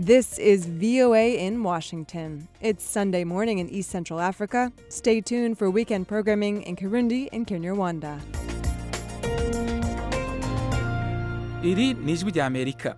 This is VOA in Washington. It's Sunday morning in East Central Africa. Stay tuned for weekend programming in Kirundi and Kinyarwanda. iri ni ijwi rya amerika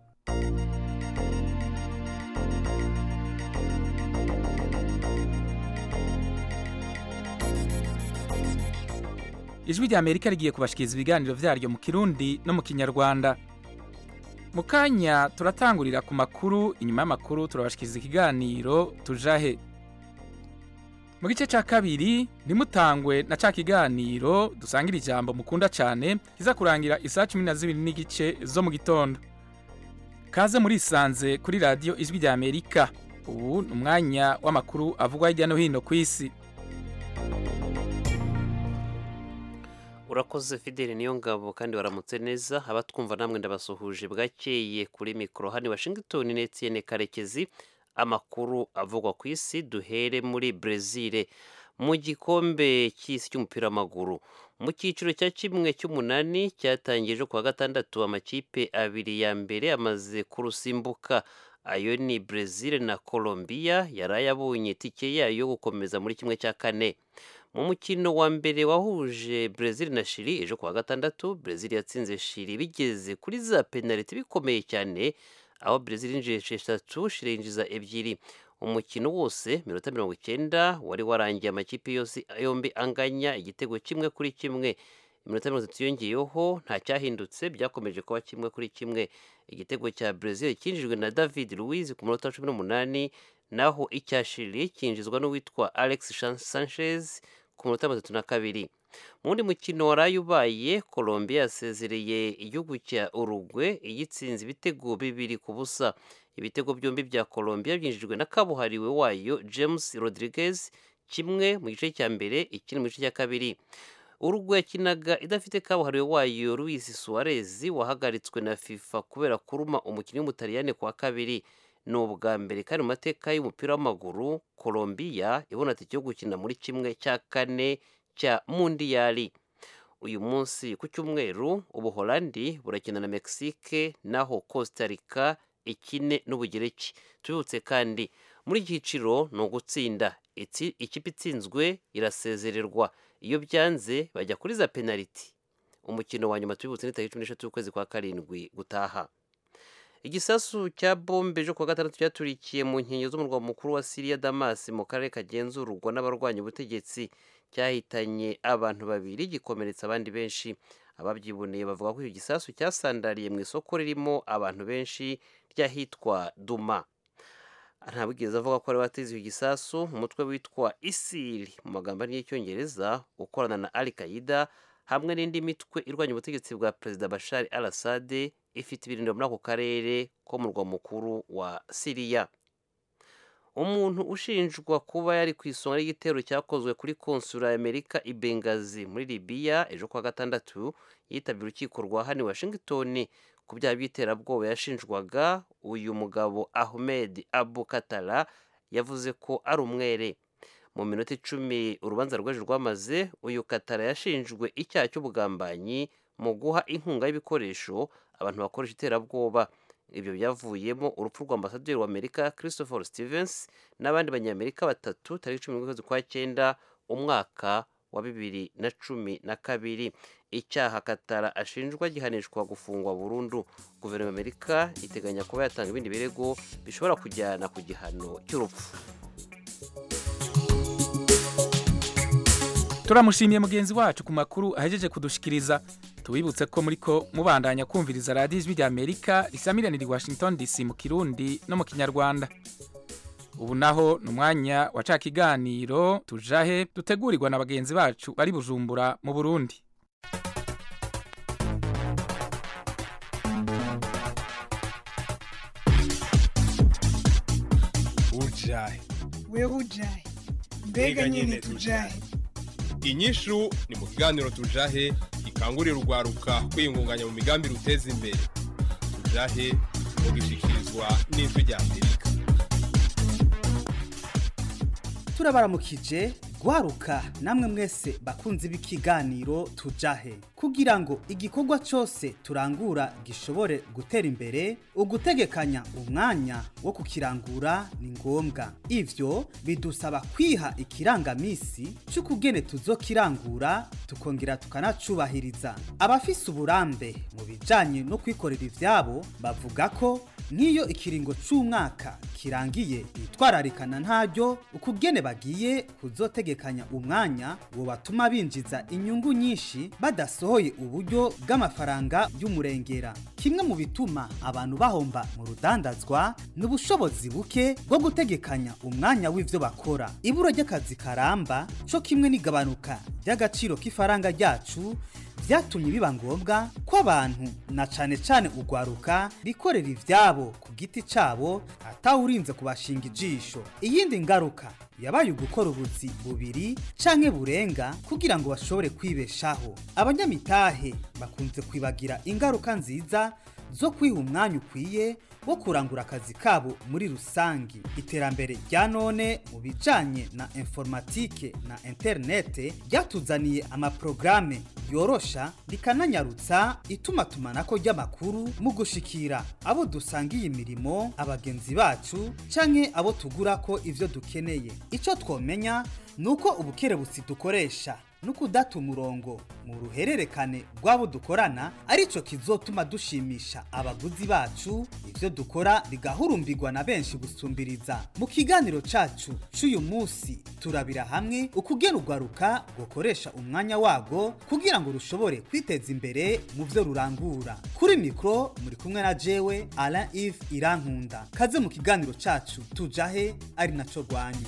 ijwi rya amerika rigiye kubashikiriza ibiganiro vyaryo mu kirundi no mu kinyarwanda mu kanya turatangurira ku makuru inyuma y'amakuru turabashikiriza ikiganiro tujahe mu gice cya kabiri ntimutangwe na ca kiganiro dusangira ijambo mukunda cyane kiza kurangira isaha cumi na zibiri n'igice zo mu gitondo kaze murisanze kuri radiyo ijwi rya amerika ubu ni umwanya w'amakuru avugwa hirya no hino ku isi urakoze fideli niyo ngabo kandi waramutse neza abatwumva namwe ndabasuhuje bwakeye kuri mikoro hano i washington n'etienne karekezi amakuru avugwa ku isi duhere muri brezil mu gikombe cy'isi cy'umupira w'amaguru mu cyiciro cya kimwe cy'umunani cyatangije kuwa gatandatu amakipe abiri ya mbere amaze kurusimbuka ayo ni brezil na colombia yari ayabonye itike yayo yo gukomeza muri kimwe cya kane mu mukino wa mbere wahuje brezil na shiri ejo kuwa gatandatu brezil yatsinze shiri bigeze kuri za penaliti bikomeye cyane aho brezil yinjiye esheshatu shiri yinjiza ebyiri umukino wose minota mirongo icyenda wari warangiye amakipe yose yombi anganya igitego kimwe kuri kimwe iminota mirongo itatu yongeyeho nta cyahindutse byakomeje kuba kimwe kuri kimwe igitego cya brezil cyinjijwe na david louise ku munota wa cumi n'umunani naho icya shiri cyinjizwa n'uwitwa alex sanchez ku munota mirongo itatu na kabiri mu wundi mukino waraye ubaye colombia yasezereye igihugu cya urugwe igitsinze ibitego bibiri ku busa ibitego byombi bya colombia byinjijwe na kabuhariwe wayo james rodriguez kimwe mu gice cya mbere ikindi mu gice cya kabiri urugwe yakinaga idafite kabuhariwe wayo luis suarez wahagaritswe na fifa kubera kuruma umukinnyi w'umutaliyane kwa kabiri ni ubwa mbere kandi mu mateka y'umupira w'amaguru colombia ibona tike yo gukina muri kimwe cya kane cya mundiyari uyu munsi ku cyumweru ubuholandi burakina na mexique naho costa rica ikine n'ubugereki tubibutse kandi muri iki cyiciro ni ugutsinda ikipe itsinzwe irasezererwa iyo byanze bajya kuri za penaliti umukino wa nyuma tubibutse ni tariki cumi n'eshatu y'ukwezi kwa karindwi gutaha igisasu cya bombe ejo kuwa gatandatu cyaturikiye mu nkengero z'umurwa mukuru wa siriya damas mu karere kagenzurwa n'abarwanya ubutegetsi cyahitanye abantu babiri gikomeretsa abandi benshi ababyiboneye bavuga ko icyo gisasu cyasandariye mu isoko ririmo abantu benshi ry'ahitwa duma ntabwigeze avuga ko ari wateze icyo gisasu umutwe witwa isiri mu magambo y'icyongereza ukorana na al qaida hamwe n'indi mitwe irwanya ubutegetsi bwa perezida bashar al assad ifite ibirindiro muri ako karere ko mu murwa mukuru wa siriya umuntu ushinjwa kuba yari ku isonga ry'igitero cyakozwe kuri konsula y'amerika i bengazi muri libiya ejo kuwa gatandatu yitabye urukiko rwa hano i washington ku byaha by'iterabwoba yashinjwaga uyu mugabo ahmed abu katara yavuze ko ari umwere mu minota icumi urubanza rw'ejo rwamaze uyu katara yashinjwe icyaha cy'ubugambanyi mu guha inkunga y'ibikoresho abantu bakoresha iterabwoba ibyo byavuyemo urupfu rwa ambasaderi w'amerika christopher stevens n'abandi banyamerika batatu tariki cumi n'ukwezi kwa cyenda umwaka wa bibiri na cumi na kabiri icyaha katara ashinjwa gihanishwa gufungwa burundu guverinoma y'amerika iteganya kuba yatanga ibindi birego bishobora kujyana ku gihano cy'urupfu turamushimiye mugenzi wacu ku makuru ahejeje kudushikiriza tubibutse ko muri ko mubandanya kumviriza radiyo ijwi rya amerika risamiranira i washington dc mu kirundi no mu kinyarwanda ubu naho ni umwanya wa ca kiganiro tujahe dutegurirwa na bagenzi bacu bari bujumbura mu burundi ujahe wewe ujahe mbega nyine tujahe inyishu ni mu kiganiro tujahe gikangurira urwaruka kwiyungunganya mu migambi ruteza imbere tujahe mugishikirizwa n'ijwi rya amerika turabaramukije gwaruka namwe mwese bakunzi b'ikiganiro tujahe kugira ngo igikorwa cyose turangura gishobore gutera imbere ugutegekanya umwanya wo kukirangura ni ngombwa ivyo bidusaba kwiha ikirangamisi c'ukugene tuzokirangura tukongera tukanacubahiriza abafise uburambe mu bijanye no kwikorera ivyabo bavuga ko nk'iyo ikiringo c'umwaka kirangiye bitwararikana ntaryo ukugene bagiye kuzotegekanya umwanya wo batuma binjiza inyungu nyinshi badasohoye uburyo bw'amafaranga y'umurengera kimwe mu bituma abantu bahomba mu rudandazwa ni ubushobozi buke bwo gutegekanya umwanya w'ivyo bakora ibura ry'akazi karamba co kimwe n'igabanuka ry'agaciro k'ifaranga ryacu byatumye biba ngombwa ko abantu na cane cane ugwaruka bikorera ivyabo ku giti cabo atawurinze kubashinga ijisho iyindi ngaruka yabaye ugukora ubuzi bubiri canke burenga kugira ngo bashobore kwibeshaho abanyamitahe bakunze kwibagira ingaruka nziza zo kwiha umwanya ukwiye wo kurangura akazi kabo muri rusangi iterambere rya none mu bijanye na informatike na interinete ryatuzaniye amaprograme yorosha rikananyarutsa itumatumanako ry'amakuru mu gushikira abo dusangiye imirimo abagenzi bacu canke abo tugurako ivyo dukeneye ico twomenya ni uko ubukerebutsi dukoresha no kudata umurongo mu ruhererekane rw'abo dukorana arico kizotuma dushimisha abaguzi bacu ivyo dukora bigahurumbirwa na benshi gusumbiriza mu kiganiro cacu c'uyu munsi turabira hamwe ukugena urwaruka gukoresha umwanya wago kugira ngo rushobore kwiteza imbere mu vyo rurangura kuri mikro muri kumwe na jewe Alain Yves Irankunda kaze mu kiganiro cacu tujahe ari naco rwanyu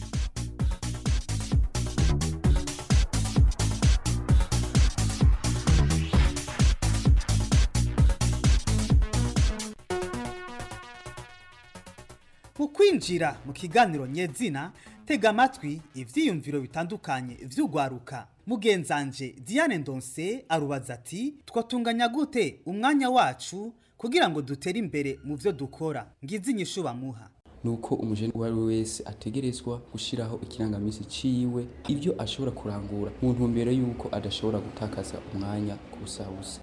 mu kwinjira mu kiganiro nyezina tega amatwi ivyiyumviro bitandukanye vy'ugwaruka mugenzanje Diane Ndonse arubaza ati twatunganya gute umwanya wacu kugira ngo dutere imbere mu vyo dukora ngizi inyishu bamuha nuko umujene uwo ari we wese ategerezwa gushyiraho ikirangamisi ciwe ibyo ashobora kurangura mu ntumbero y'uko adashobora gutakaza umwanya ku busabusa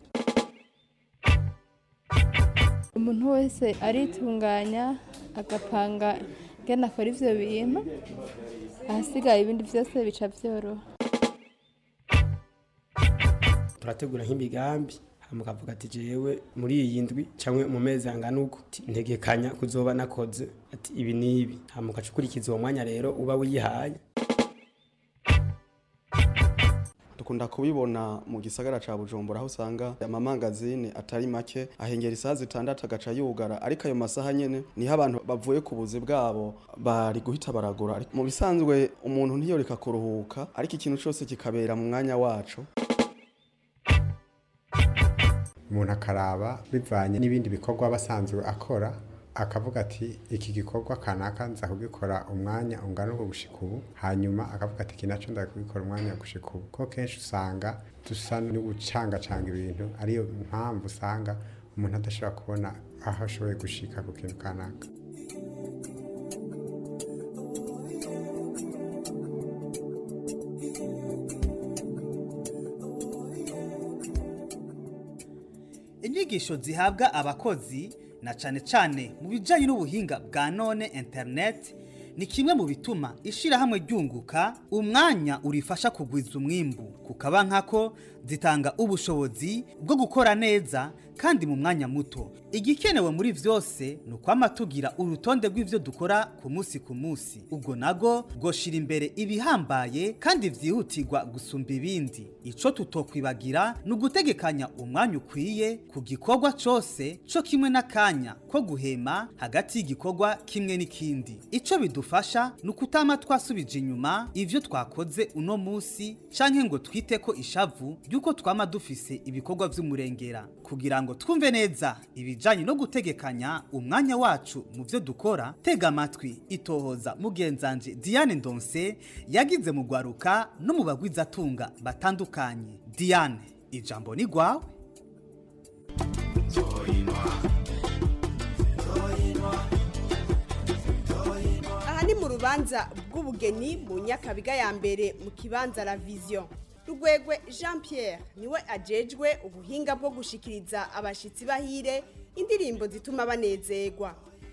umuntu wese aritunganya agapanga ngene akora ivyo bintu ahasigaye ibindi vyose bica vyoroha turategura nk'imigambi hama ukavuga ati jewe muri iyi ndwi canke mu mezi angana uko ati, ntegekanya kuzoba nakoze ati ibi n'ibi hama ugaca ukurikiza uwo mwanya rero uba wihaye dukunda kubibona mu gisagara ca bujumbura aho usanga amamangazini atari make ahengera isaha zitandatu agaca yugara ariko ayo masaha nyene niho abantu bavuye ku buzi bwabo bari guhita baragura Ariko mu bisanzwe umuntu ntiyoreka kuruhuka ariko ikintu cose kikabera mu mwanya waco umuntu akaraba bivanye n'ibindi bikorwa aba asanzwe akora akavuga ati iki gikorwa kanaka nza kugikora umwanya ungana uko gushika ubu hanyuma akavuga ati iki naco ndaza kugikora umwanya gushika ubu ko kenshi usanga dusa n'ugucangacanga ibintu ariyo mpamvu usanga umuntu adashobora kubona aho ashoboye gushika ku kintu kanaka inyigisho zihabwa abakozi na cane cane mu bijanye n'ubuhinga bwa none internet ni kimwe mu bituma ishirahamwe ryunguka umwanya urifasha kugwiza umwimbu kukaba nkako zitanga ubushobozi bwo gukora neza kandi mu mwanya muto igikenewe muri vyose ni ukwama tugira urutonde rw'ivyo dukora ku munsi ku munsi ubwo nago bwoshira imbere ibihambaye kandi vyihutirwa gusumba ibindi ico tutokwibagira ni ugutegekanya umwanya ukwiye ku gikorwa cose co kimwe n'akanya ko guhema hagati y'igikorwa kimwe n'ikindi ico bidufasha ni ukutama twasubije inyuma ivyo twakoze uno munsi canke ngo twite ko ishavu ry'uko twama dufise ibikorwa vy'umurengera kugira ngo twumve neza ibijanye no gutegekanya umwanya wacu mu vyo dukora tega amatwi itohoza mugenzanje Diane Ndonse yagize mu gwaruka no mu bagwizatunga batandukanye Diane ijambo ni gwawe aha ni mu rubanza urubanza bw'ubugeni mu nyakabiga ya mbere mu kibanza la vision rugwegwe jean pierre niwe ajejwe ubuhinga bwo gushikiriza abashitsi bahire indirimbo zituma banezerwa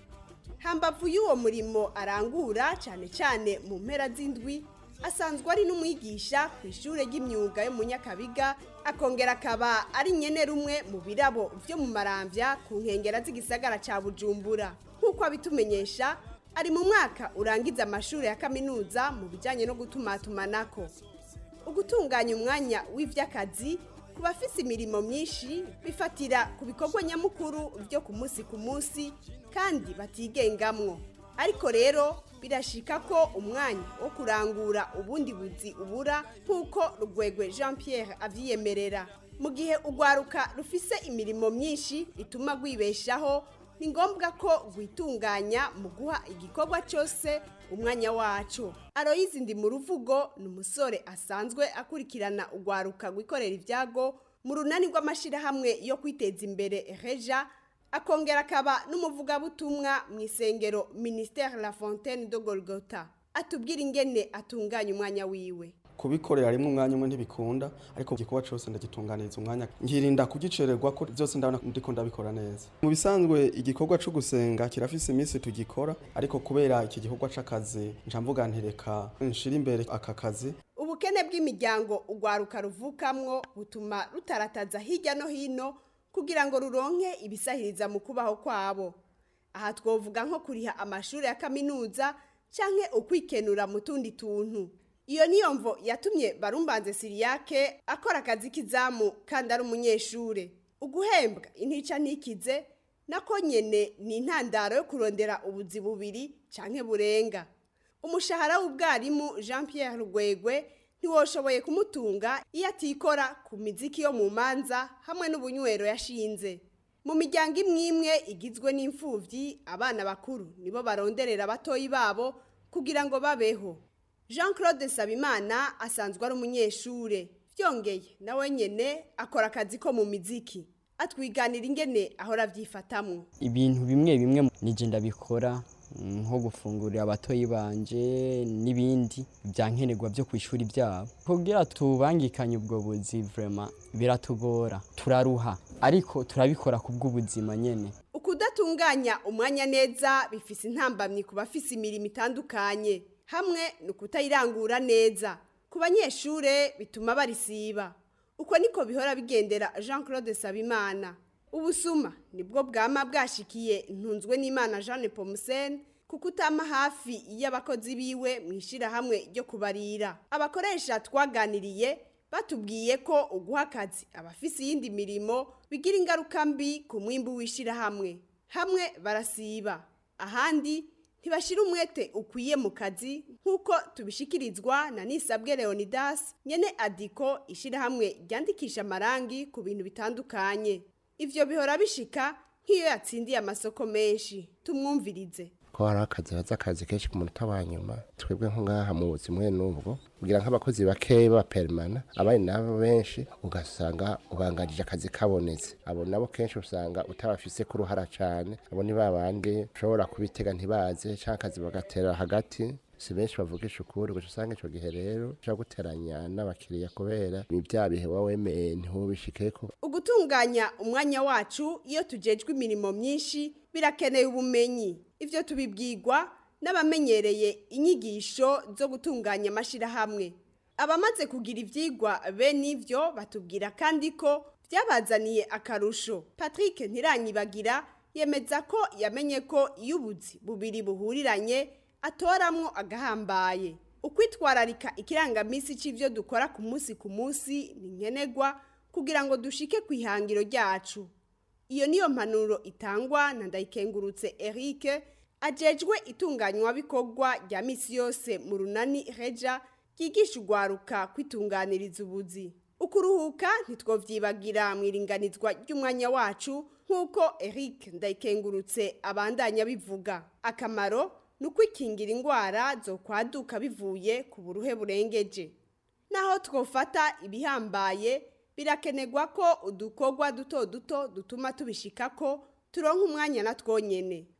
hambavu y'uwo murimo arangura cyane cyane mu mpera z'indwi asanzwe ari n'umwigisha ku ishuri ry'imyuga yo mu nyakabiga akongera akaba ari nyene rumwe mu birabo byo mu marambya ku nkengera z'igisagara cya bujumbura nk'uko abitumenyesha ari mu mwaka urangiza amashuri ya kaminuza mu bijyanye no gutumatumanako ugutunganya umwanya w'iby'akazi ku bafise imirimo myinshi bifatira ku bikorwa nyamukuru byo ku munsi ku munsi kandi batigengamwo ariko rero birashika ko umwanya wo kurangura ubundi buzi ubura nk'uko rugwegwe jean pierre avyiyemerera mu gihe urwaruka rufise imirimo myinshi ituma rwibeshaho ni ngombwa ko rwitunganya mu guha igikorwa cyose umwanya wacu aroyizi ndi mu ruvugo ni umusore asanzwe akurikirana urwaruka rwikorera ibyago mu runani rw'amashyirahamwe yo kwiteza imbere reja akongera akaba n'umuvugabutumwa mu isengero ministère la fontaine de golgota atubwira ingene atunganya umwanya wiwe kubikorera rimwe umwanya umwe ntibikunda ariko igikorwa cyose ndagitunganiriza umwanya nkirinda kugicererwa ko byose ndabona ndiko ndabikora neza mu bisanzwe igikorwa cyo gusenga kirafise iminsi tugikora ariko kubera iki gikorwa c'akazi nca mvuga ntireka nshira imbere aka kazi ubukene bw'imiryango urwaruka ruvukamwo butuma rutarataza hirya no hino kugira ngo ruronke ibisahiriza mu kubaho kwabo aha twovuga nko kuriha amashuri ya kaminuza canke ukwikenura mu tundi tuntu iyo niyo mvo yatumye barumbanze siriyake akora akazi k'izamu kandi ari umunyeshure uguhembwa intica ntikize nako nyene ni intandaro yo kurondera ubuzi bubiri canke burenga umushahara w'ubwarimu jean pierre rugwegwe ntiwoshoboye kumutunga iyo atikora ku miziki yo mu manza hamwe n'ubunywero yashinze mu miryango imwe imwe igizwe n'imfubyi abana bakuru nibo baronderera abatoyi babo kugira ngo babeho jean claude sabimana asanzwe ari umunyeshure byongeye nawe nyene akora akazi ko mu miziki atwiganira ingene ahora avyifatamwo ibintu bimwe bimwe nije ndabikora nko gufungurira abatoyi banje n'ibindi byankenerwa byo ku ishuri byabo kugira tubangikanye ubwo buzi vrema biratugora turaruha ariko turabikora ku bw'ubuzima nyene ukudatunganya umwanya neza bifise intambamyi ku bafise imirimo itandukanye hamwe ni ukutayirangura neza ku banyeshure bituma barisiba uko niko bihora bigendera jean claude sabimana ubusuma nibwo bwama bwashikiye ntunzwe n'imana jeanne pomusene kuko utama hafi y'abakozi biwe mu ishyirahamwe ryo kubarira abakoresha twaganiriye batubwiye ko uguha akazi abafise iyindi mirimo bigira ingaruka mbi ku mwimbu w'ishyirahamwe hamwe barasiba ahandi ntibashira umwete ukwiye mu kazi nk'uko tubishikirizwa na nisabwe leonidas nyene adiko ishyirahamwe ryandikisha amarangi ku bintu bitandukanye ivyo bihora bishika nk'iyo yatsindiye amasoko menshi tumwumvirize ko hari akazi haza akazi kenshi ku munota wa nyuma twebwe nko ngaha mu buzima mwe n'ubwo kugira nk'abakozi bakeya b'abaperimana abandi nabo benshi ugasanga ubanganije akazi kabonetse abo nabo kenshi usanga utabafise ku ruhara cyane abo ni babandi ushobora kubitega ntibaze cyangwa akazi bagatera hagati si benshi bavugisha ukuri gusa usanga icyo gihe rero ushobora guteranya n'abakiriya kubera ni bya bihe wowe wemeye ntubishikeko ugutunganya umwanya wacu iyo tujejwe imirimo myinshi birakeneye ubumenyi ivyo tubibwirwa n'abamenyereye inyigisho zo gutunganya amashyirahamwe abamaze kugira ivyigwa bene ivyo batubwira kandi ko byabazaniye akarusho patrick ntiranyibagira yemeza ko yamenye ko iyo ubuzi bubiri buhuriranye atoramwo agahambaye ukwitwararika ikirangamisi c'ivyo dukora ku munsi ku munsi ni nkenerwa kugira ngo dushike ku ihangiro ryacu iyo niyo mpanuro itangwa na ndayikengurutse eric ajejwe itunganywa bikorwa rya misi yose mu runani reja ryigisha urwaruka kwitunganiriza ubuzi ukuruhuka ntitwovyibagira mu iringanizwa ry'umwanya wacu nk'uko eric ndayikengurutse abandanya bivuga akamaro ni ukwikingira indwara zo kwaduka bivuye ku buruhe burengeje naho twofata ibihambaye birakenerwa ko udukorwa duto duto dutuma tubishika ko turonka umwanya na twonyene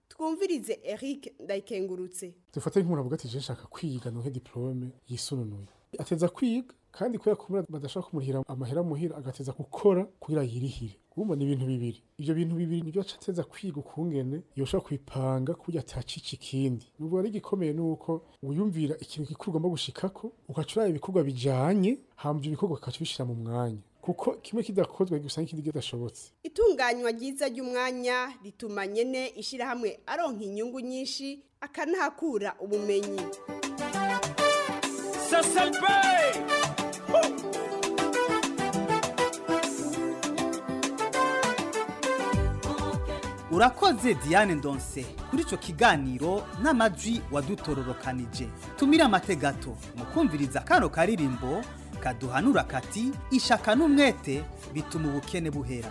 twumvirize Eric Ndayikengurutse dufate nk'umuntu avuga ati je nshaka kwiga nonke diplome yisununuye ateza kwiga kandi kubera ko badashaka kumurihira amahera muhira agateza gukora kugira yirihire urumva ni ibintu bibiri ivyo bintu bibiri nivyo aca ateza kwiga ukungene yoshobora kubipanga kuburyo atacica ikindi nubwo ari igikomeye nuko wiyumvira ikintu gikuru ugomba gushikako ugaca uraba ibikorwa bijanye hama ivyo bikorwa ukaca ubishira mu mwanya kuko kimwe kidakozwe gusa n'ikindi kidashobotse itunganywa ryiza ry'umwanya rituma nyene ishirahamwe aronka inyungu nyinshi akanahakura ubumenyi urakoze diane ndonse kuri icyo kiganiro n'amajwi wadutororokanije tumire amategato mu kumviriza kano karirimbo kaduhanura kati ishaka n'umwete bituma ubukene buhera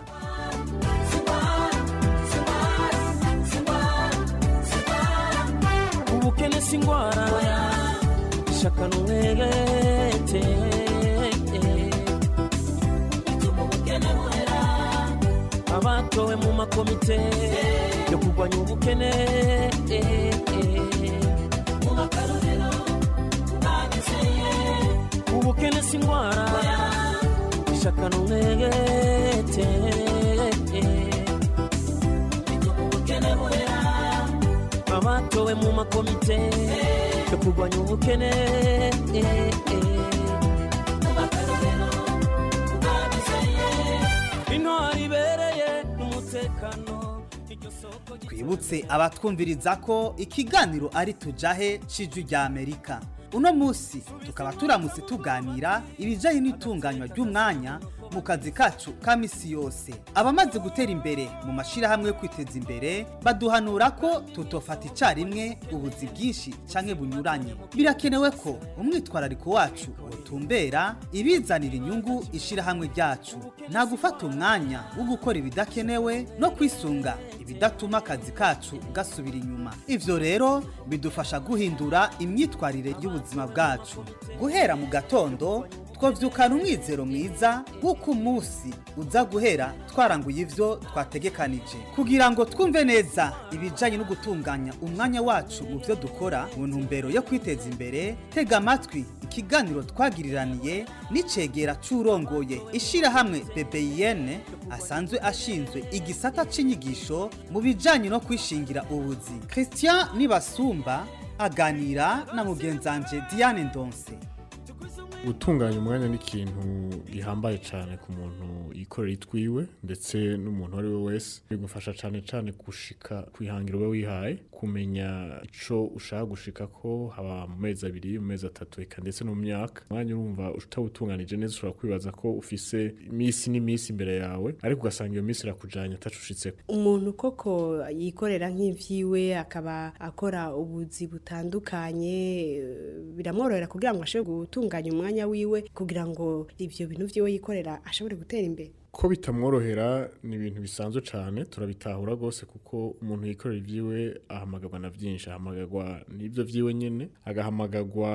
ubukene si indwara ishaka n'umwete bituma ubukene buhera abatowe mu makomite yo kurwanya ubukene mu makarorero bagezeye ubukene si indwara ishaka n'umwete bituma ubukene buhera abatowe mu makomite yo kurwanya ubukene mu makarorero bagezeye intwari ibereye n'umutekano iryo soko twibutse abatwumviriza ko ikiganiro ari tujahe c'ijwi rya amerika uno munsi tukaba turamutse tuganira ibijyanye n'itunganywa ry'umwanya mu kazi kacu ka misi yose abamaze gutera imbere mu mashyirahamwe yo kwiteza imbere baduhanura ko tutofata icyarimwe ubuzi bwinshi cyangwa bunyuranye birakenewe ko umwitwarariko wacu utumbera ibizanira inyungu ishyirahamwe ryacu nta gufata umwanya wo gukora ibidakenewe no kwisunga ibidatuma akazi kacu gasubira inyuma ivyo rero bidufasha guhindura imyitwarire y'ubuzima bwacu guhera mu gatondo twavyukana umwizero mwiza w'uko umunsi uza guhera twaranguye ivyo twategekanije kugira ngo twumve neza ibijanye no gutunganya umwanya wacu mu vyo dukora mu ntumbero yo kwiteza imbere tega amatwi ikiganiro twagiriraniye n'icegera c'urongoye ishirahamwe BBN asanzwe ashinzwe igisata c'inyigisho mu bijanye no kwishingira ubuzi Christian Nibasumba aganira na mugenzanje Diane Ndonse gutunganya umwanya ni ikintu gihambaye cyane ku muntu yikorera itwiwe ndetse n'umuntu uwo ari we wese bigufasha cyane cyane gushika kwihangira ube wihaye kumenya icyo ushaka gushika ko haba mu mezi abiri mu mezi atatu reka ndetse no mu myaka umwanya urumva utawutunganije neza ushobora kwibaza ko ufise iminsi n'iminsi imbere yawe ariko ugasanga iyo minsi irakujyanye atacushitseko umuntu koko yikorera nk'ivyiwe akaba akora ubuzi butandukanye biramworohera kugira ngo ashobore gutunganya umwanya wiwe kugira ngo ivyo bintu vyiwe yikorera ashobore gutera imbere ko bitamworohera ni ibintu bisanzwe cyane turabitahura rwose kuko umuntu yikorera ibyiwe ahamagarwa na byinshi ahamagarwa n'ibyo byiwe nyine agahamagarwa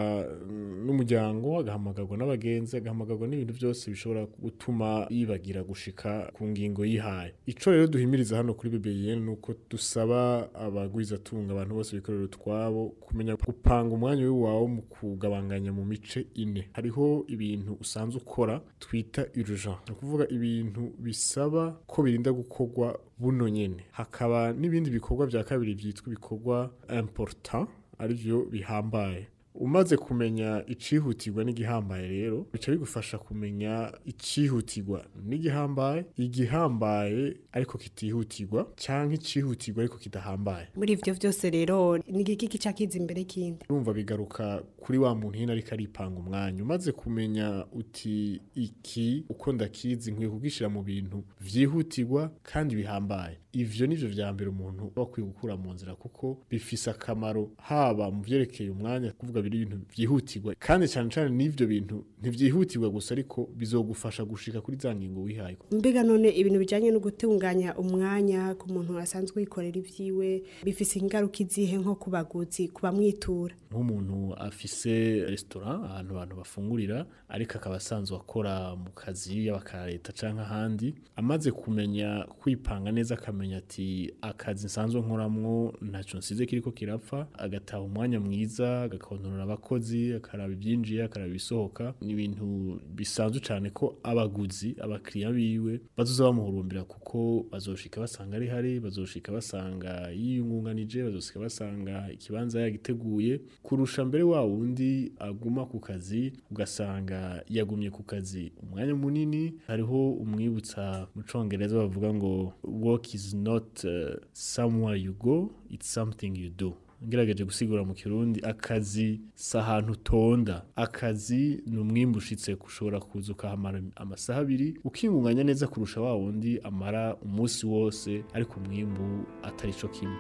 n'umuryango agahamagarwa n'abagenzi agahamagarwa n'ibintu byose bishobora gutuma yibagira gushika ku ngingo yihaye icyo rero duhimiriza hano kuri BBN ni uko dusaba abagwizatunga abantu bose bikorera utwabo kumenya gupanga umwanya wawe mu kugabanganya mu mice ine hariho ibintu usanzwe ukora twita urgent ni ukuvuga ibintu ibintu bisaba ko birinda gukorwa buno nyene hakaba n'ibindi bikorwa vya kabiri vyitwa ibikorwa important arivyo bihambaye umaze kumenya icihutirwa n'igihambaye rero bica bigufasha kumenya icihutirwa n'igihambaye igihambaye ariko kitihutirwa cyangwa icihutirwa ariko kidahambaye muri ivyo vyose rero ni igiki kica kiza imbere kindi urumva bigaruka kuri wa muntu hino ariko aripanga umwanya umaze kumenya uti iki uko ndakizi nkwiye kugishira mu bintu vyihutirwa kandi bihambaye ivyo nivyo vya mbere umuntu bakwiye gukura mu nzira kuko bifise akamaro haba mu vyerekeye umwanya kuvuga ibintu ibintu byihutirwa kandi cyane cyane n'ivyo bintu ntivyihutirwa gusa ariko bizogufasha gushika kuri za ngingo wihaye mbega none ibintu bijanye no gutunganya umwanya ku muntu asanzwe yikorera ivyiwe bifise ingaruka izihe nko ku baguzi ku bamwitura nk'umuntu afise restaurant ahantu abantu bafungurira ariko akaba asanzwe akora mu kazi yaba ka leta canke ahandi amaze kumenya kwipanga neza akamenya ati akazi nsanzwe nkoramwo ntaco nsize kiriko kirapfa agataha umwanya mwiza agakontorora abakozi akaraba ibyinjiye akaraba ibisohoka ni ibintu bisanzwe cyane ko abaguzi abakiriya biwe bazoza bamuhurumbira kuko bazoshika basanga ari hari bazoshika basanga yiyungunganije bazoshika basanga ikibanza yagiteguye kurusha mbere wa wundi aguma ku kazi ugasanga yagumye ku kazi umwanya munini hariho umwibutsa mu congereza bavuga ngo work is not uh, somewhere you go it's something you do ngerageje gusigura mu kirundi akazi si ahantu utonda akazi ni umwimbu ushitse ushobora kuza ukahamara amasaha abiri ukingunganya neza kurusha wa wundi amara umunsi wose ariko umwimbu atari cyo kimwe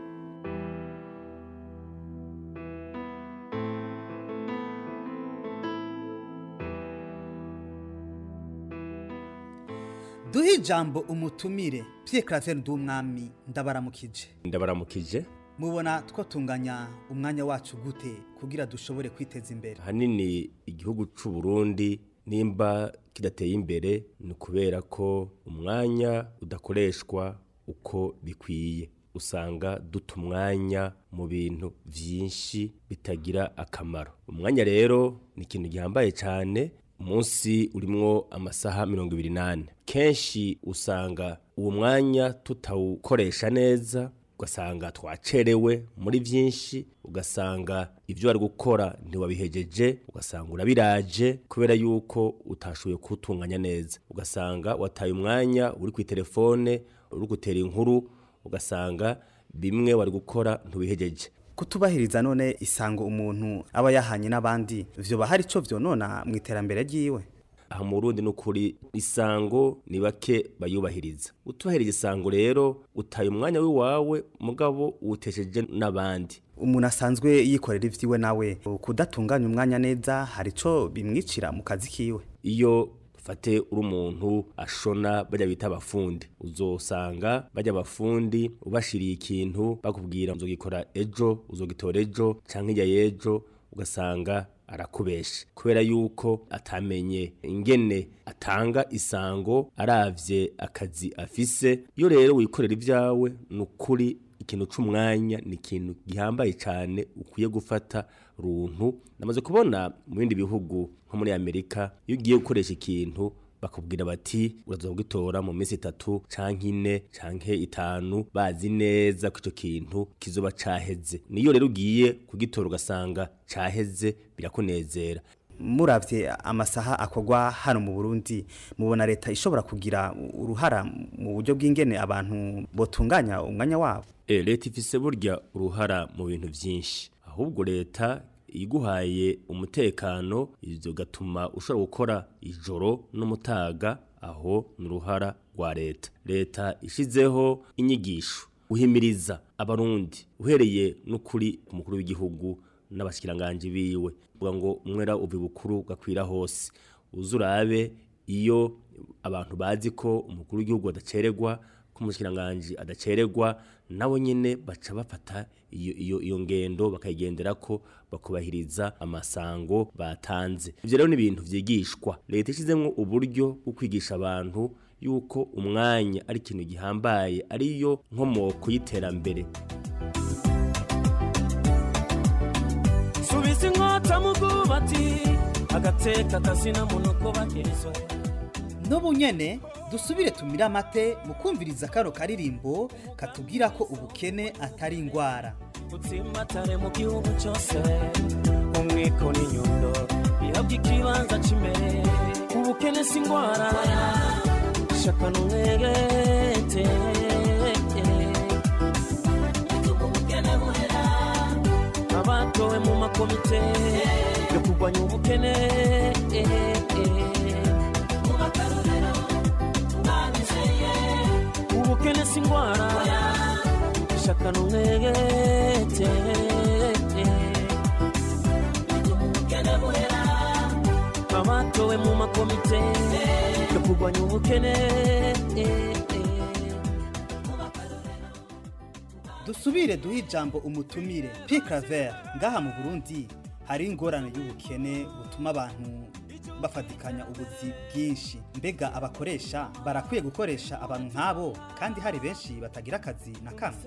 duhe ijambo umutumire Pierre Claver Ndumwami ndabaramukije ndabaramukije mubona twatunganya umwanya wacu gute kugira dushobore kwiteza imbere hanini igihugu c'u Burundi nimba kidateye imbere ni kubera ko umwanya udakoreshwa uko bikwiye usanga duta umwanya mu bintu byinshi bitagira akamaro umwanya rero ni ikintu gihambaye cyane umunsi urimwo amasaha mirongo ibiri n'ane kenshi usanga uwo mwanya tutawukoresha neza ugasanga twacerewe muri byinshi ugasanga ibyo wari gukora ntiwabihejeje ugasanga urabiraje kubera yuko utashoboye kuwutunganya neza ugasanga wataye umwanya uri ku telefone uri gutera inkuru ugasanga bimwe wari gukora ntubihejeje kutubahiriza none isango umuntu aba yahanye n'abandi vyoba hari ico vyonona mu iterambere ryiwe aha mu Burundi nukuri isango ni bake bayubahiriza utubahiriza isango rero utaye umwanya wiwawe mugabo uwutesheje n'abandi umuntu asanzwe yikorera ivyiwe nawe kudatunganya umwanya neza hari ico bimwicira mu kazi kiwe iyo fate uri umuntu ashona bajya bita abafundi uzosanga bajya abafundi ubashiriye ikintu bakubwira uzogikora ejo uzogitora ejo canke ijya y'ejo ugasanga arakubesha kubera yuko atamenye ingene atanga isango aravye akazi afise iyo rero wikorera ivyawe ni ukuri ikintu c'umwanya ni ikintu gihambaye cyane ukwiye gufata runtu namaze kubona mu bindi bihugu nko muri amerika iyo ugiye gukoresha ikintu bakubwira bati urazogitora mu minsi itatu canke ine canke itanu bazi neza ko ico kintu kizoba caheze niyo rero ugiye kugitora ugasanga caheze birakunezera muravye amasaha akorwa hano mu Burundi mubona leta ishobora kugira uruhara mu buryo bw'ingene abantu botunganya umwanya wabo e, leta ifise burya uruhara mu bintu vyinshi ahubwo leta iguhaye umutekano ivyo gatuma ushobora gukora ijoro n'umutaga aho ni uruhara rwa leta leta ishizeho inyigisho uhimiriza abarundi uhereye n'ukuri ku mukuru w'igihugu n'abashikiranganje biwe uvuga ngo umwera uvi bukuru gakwira hose uzurabe iyo abantu bazi ko umukuru w'igihugu adacererwa ko umushikiranganje adacererwa nabo nyene baca bafata iyo iyo iyo ngendo bakayigendera ko bakubahiriza amasango batanze ivyo rero ni ibintu vyigishwa leta ishizemwo uburyo bwo kwigisha abantu yuko umwanya ari ikintu gihambaye ariyo nkomoko y'iterambere subiza inkota mu bwubati agateka kazina munuko bakezwa n'ubu nyene dusubire tumire amate mu kumviriza kano karirimbo katubwira ko ubukene atari ingwara utsimbatare mu gihugu cyose umwiko n'inyundo bihabwa ikibanza cy'imbere ubukene si ingwara shaka n'umwegete abatowe mu makomite yo kurwanya ubukene ubukene si ingwara shaka n'umwegete abatowe mu makomite yo kurwanya ubukene dusubire duhe ijambo umutumire Pierre Claver ngaha mu Burundi hari ingorane y'ubukene butuma abantu bafatikanya ubuzi bwinshi mbega abakoresha barakwiye gukoresha abantu nk'abo kandi hari benshi batagira akazi na kamwe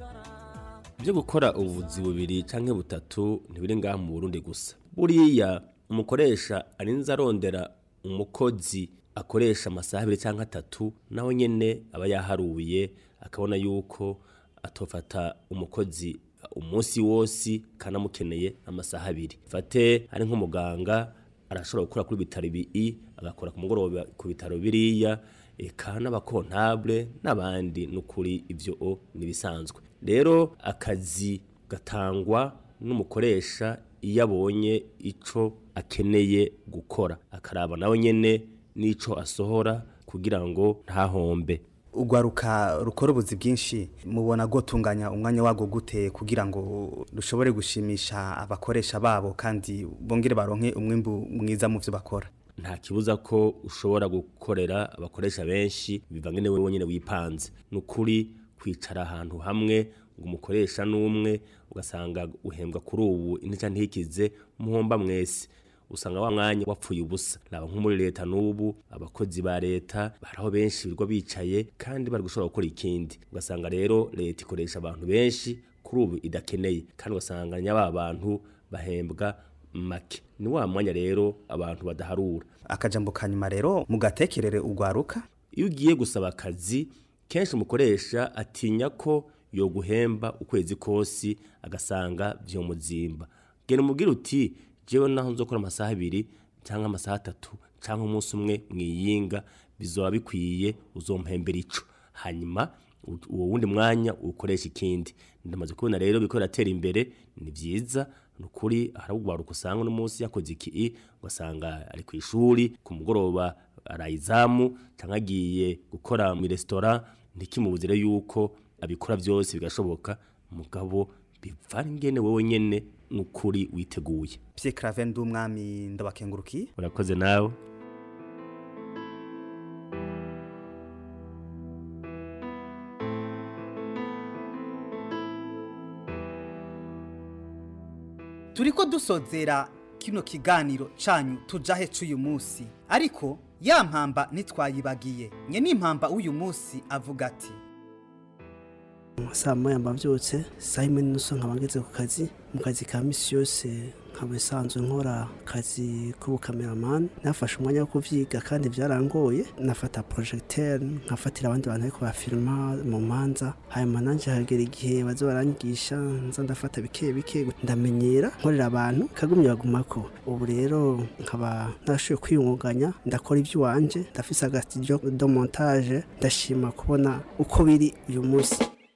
byo gukora ubuvuzi bubiri canke butatu ntibiri ngaha mu Burundi gusa buriya umukoresha arinze arondera umukozi akoresha amasaha abiri cyangwa atatu nawe nyene aba yaharuye akabona yuko atofata umukozi umunsi wose kanamukeneye amasaha abiri fate ari nk'umuganga arashobora gukora kuri bitaro ibi agakora ku mugoroba ku bitaro biriya eka n'abakontable n'abandi n'ukuri ibyo o nibisanzwe rero akazi gatangwa n'umukoresha iyo abonye ico akeneye gukora akaraba nawe nyene n'ico asohora kugira ngo ntahombe ugwaruka rukora ubuzi bwinshi mubona gutunganya umwanya wago gute kugira ngo rushobore gushimisha abakoresha babo kandi bongere baronke umwimbu mwiza mu byo bakora nta kibuza ko ushobora gukorera abakoresha benshi bivange newe wenyine wipanze ni ukuri kwicara ahantu hamwe ngo umukoresha n'umwe ugasanga uhembwa kuri ubu intica ntikize muhomba mwese usanga wa mwanya wapfuye ubusa raba nko muri leta n'ubu abakozi ba leta baraho benshi birirwa bicaye kandi bari gushobora gukora ikindi ugasanga rero leta ikoresha abantu benshi kuri ubu idakeneye kandi ugasanga nyaba bantu bahembwa make ni wa mwanya rero abantu badaharura akajambo kanyuma rero mugatekerere ugwaruka iyo ugiye gusaba akazi kenshi umukoresha atinya ko yoguhemba ukwezi kose agasanga vyomuzimba genda umubwire uti jewe naho nzokora amasaha abiri cyangwa amasaha atatu cyangwa umunsi umwe mwiyinga bizoba bikwiye uzompembera ico hanyuma uwo wundi mwanya ukoresha ikindi ndamaze kubona rero biko biratera imbere ni vyiza nukuri haragwaruka usanga n'umunsi yakoze iki ugasanga ari ku ishuri ku mugoroba arayizamu cyangwa agiye gukora mu resitora ntikimubuzire yuko abikora byose bigashoboka mugabo bivana ingene wowe nyene nukuri witeguye Pierre Claver ndumwami ndabakengurukiye urakoze nawe turiko dusozera kino kiganiro canyu tujahe c'uyu munsi ariko ya mpamba ntitwayibagiye nye n'impamba w'uyu munsi avuga ati saa moya mbavyutse saa yimwe n'inusu nkaba ngeze ku kazi mu kazi ka misi yose nkaba isanzwe nkora akazi k'ubukameramani nafashe umwanya wo kuvyiga kandi vyarangoye nafata projecteur nkafatira abandi bantu ariko bafilma mu manza hanyuma nanje hagera igihe baza baranyigisha nza ndafata bike bike ndamenyera nkorera abantu kagumye bagumako ubu rero nkaba narashoboye kwiyungunganya ndakora ivy'iwanje ndafise agastudio de montage ndashima kubona uko biri uyu munsi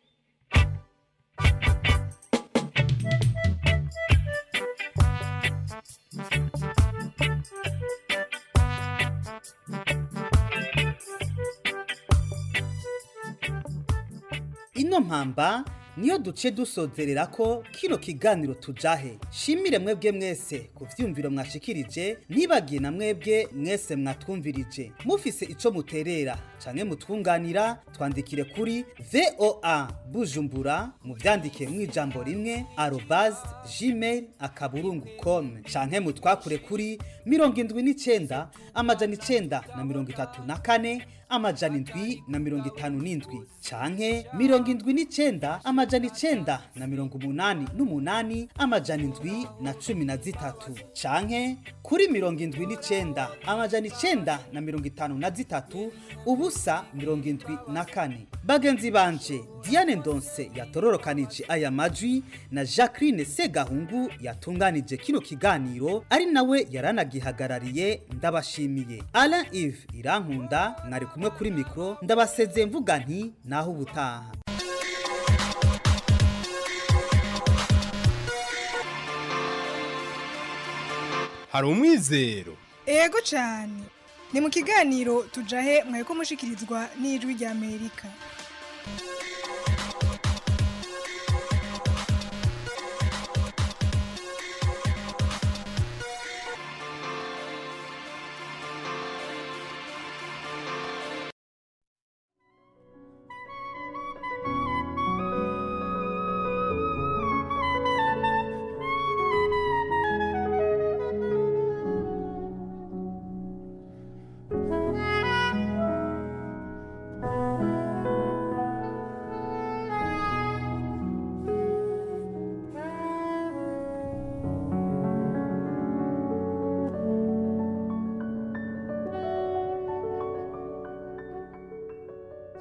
ino mpamba niyo duce dusozerera ko kino kiganiro tujahe shimire mwebwe mwese ku vyumviro mwashikirije ntibagiye na mwebwe mwese mwatwumvirije mufise ico muterera canke mutwunganira twandikire kuri voa bujumbura muvyandike mw'ijambo rimwe arobas gmail akaburungu com canke mutwakure kuri mirongo indwi n'icenda amajana icenda na mirongo itatu na kane amajana indwi na mirongo itanu n'indwi canke mirongo indwi n'icenda amajana icenda na mirongo umunani n'umunani amajana indwi na cumi na zitatu canke kuri mirongo indwi n'icenda amajana icenda na mirongo itanu na zitatu ubusa mirongo indwi na kane bagenzi banje diane ndonse yatororokanije aya majwi na jacqueline segahungu yatunganije kino kiganiro ari nawe yaranagihagarariye ndabashimiye alain ive irankunda mwari kumwe kuri mikoro ndabasezeye mvuga nti naho ubutaha hari umwizero ego cyane ni mu kiganiro tujahe mwari ko mushikirizwa n'ijwi rya amerika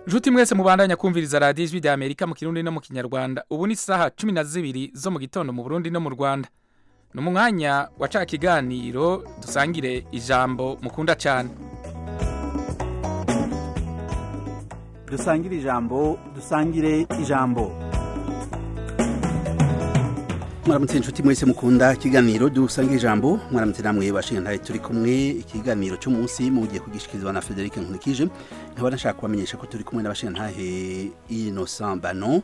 Juti mwese mubandanya kumviriza radiyo ijwi rya Amerika mu Kirundi no mu Kinyarwanda. Ubu ni saha cumi na zibiri zo mu gitondo mu Burundi no mu Rwanda. Ni umwanya wa ca kiganiro dusangire ijambo mukunda cyane. dusangire ijambo dusangire ijambo mwaramutse inshuti mwese mukunda ikiganiro dusangire ijambo mwaramutse namwe bashinga turi kumwe ikiganiro cy'umunsi mugiye kugishikirizwa na Frederic Nkurikije nkaba nashaka kubamenyesha ko turi kumwe n'abashintahe Innocent Banon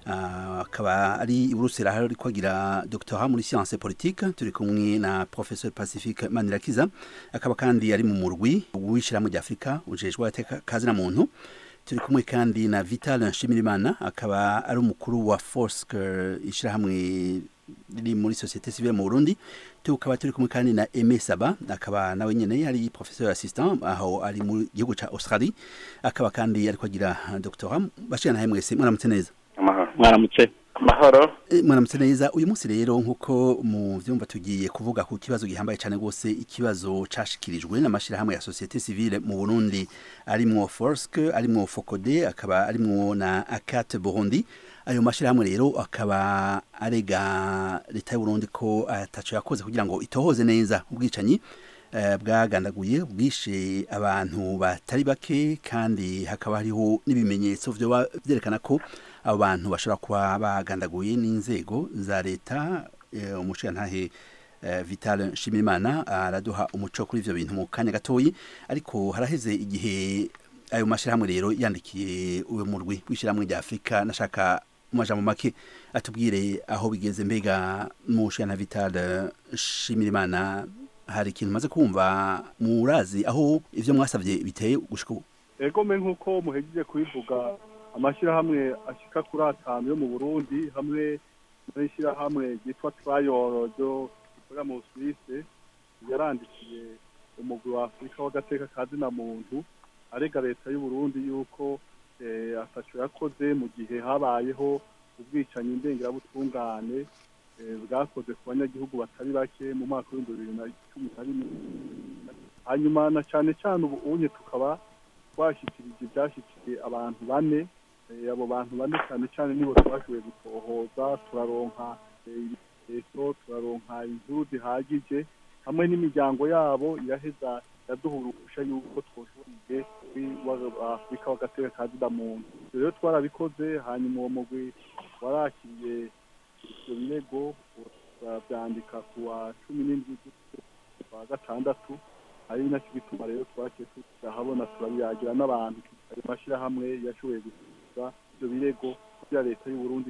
akaba ari iburusera hari kwagira doctorat muri science politique turi kumwe na professeur Pacifique Manirakiza akaba kandi ari mu murwi w'ishyirahamwe rya Afurika ujejwe kazi na muntu turi kumwe kandi na Vital Nshimirimana akaba ari umukuru wa Forsk ishyirahamwe riri muri societe civile mu Burundi tukaba turi kumwe kandi na Aimé Saba akaba nawe nyene ari professeur assistant aho ari mu gihugu ca Australie akaba kandi ari kwagira doctorat bashira nahe mwese mwaramutse neza mwaramutse amahoro mwaramutse neza uyu munsi rero nkuko mu vyumva tugiye kuvuga ku kibazo gihambaye cyane gose ikibazo cashikirijwe n'amashirahamwe ya societe civile mu Burundi arimwo Forsk arimwo Focode akaba arimwo na Akat Burundi ayo mashirahamwe rero akaba arega leta y'u Burundi ko ataco yakoze kugira ngo itohoze neza ubwicanyi bwagandaguye bwishe abantu batari bake kandi hakaba hariho n'ibimenyetso byerekana ko abo bantu bashobora kuba bagandaguye n'inzego za leta umushingantahe vital nshimimana araduha umuco kuri ibyo bintu mu kanya gatoyi ariko haraheze igihe ayo mashyirahamwe rero yandikiye uwo murwi w'ishyirahamwe rya afurika nashaka mu majambo make atubwire aho bigeze mbega mu nshinga vital nshimirimana hari ikintu maze kumva murazi aho ivyo mwasavye biteye gushika ubu egome nk'uko muhejeje kubivuga amashyirahamwe ashika kuri atanu yo mu burundi hamwe n'ishyirahamwe ryitwa trayoro ryo rikorera mu suwise yarandikiye umugwi wa afurika w'agateka ka zina muntu arega leta y'uburundi yuko ataco yakoze mu gihe habayeho ubwicanyi ndengerabutungane bwakoze ku banyagihugu batari bake mu mwaka w'ibihumbi bibiri na cumi na rimwe hanyuma na cyane cyane ubu unye tukaba twashyikirije ibyashyikiye abantu bane abo bantu bane cyane cyane nibo twashoboye gutohoza turaronka ibimenyetso turaronka inkuru zihagije hamwe n'imiryango yabo iraheza iraduha uruhusha yuko twoshoboye afurika w'agateka ka zida muntu rero twarabikoze hanyuma uwo mugwi warakiriye ibyo birego turabyandika ku wa cumi n'indwi z'ukwa gatandatu ari nacyo bituma rero twakiye turahabona turabiyagira n'abantu ayo mashyirahamwe yashoboye gusubiza ibyo birego kugira leta y'uburundi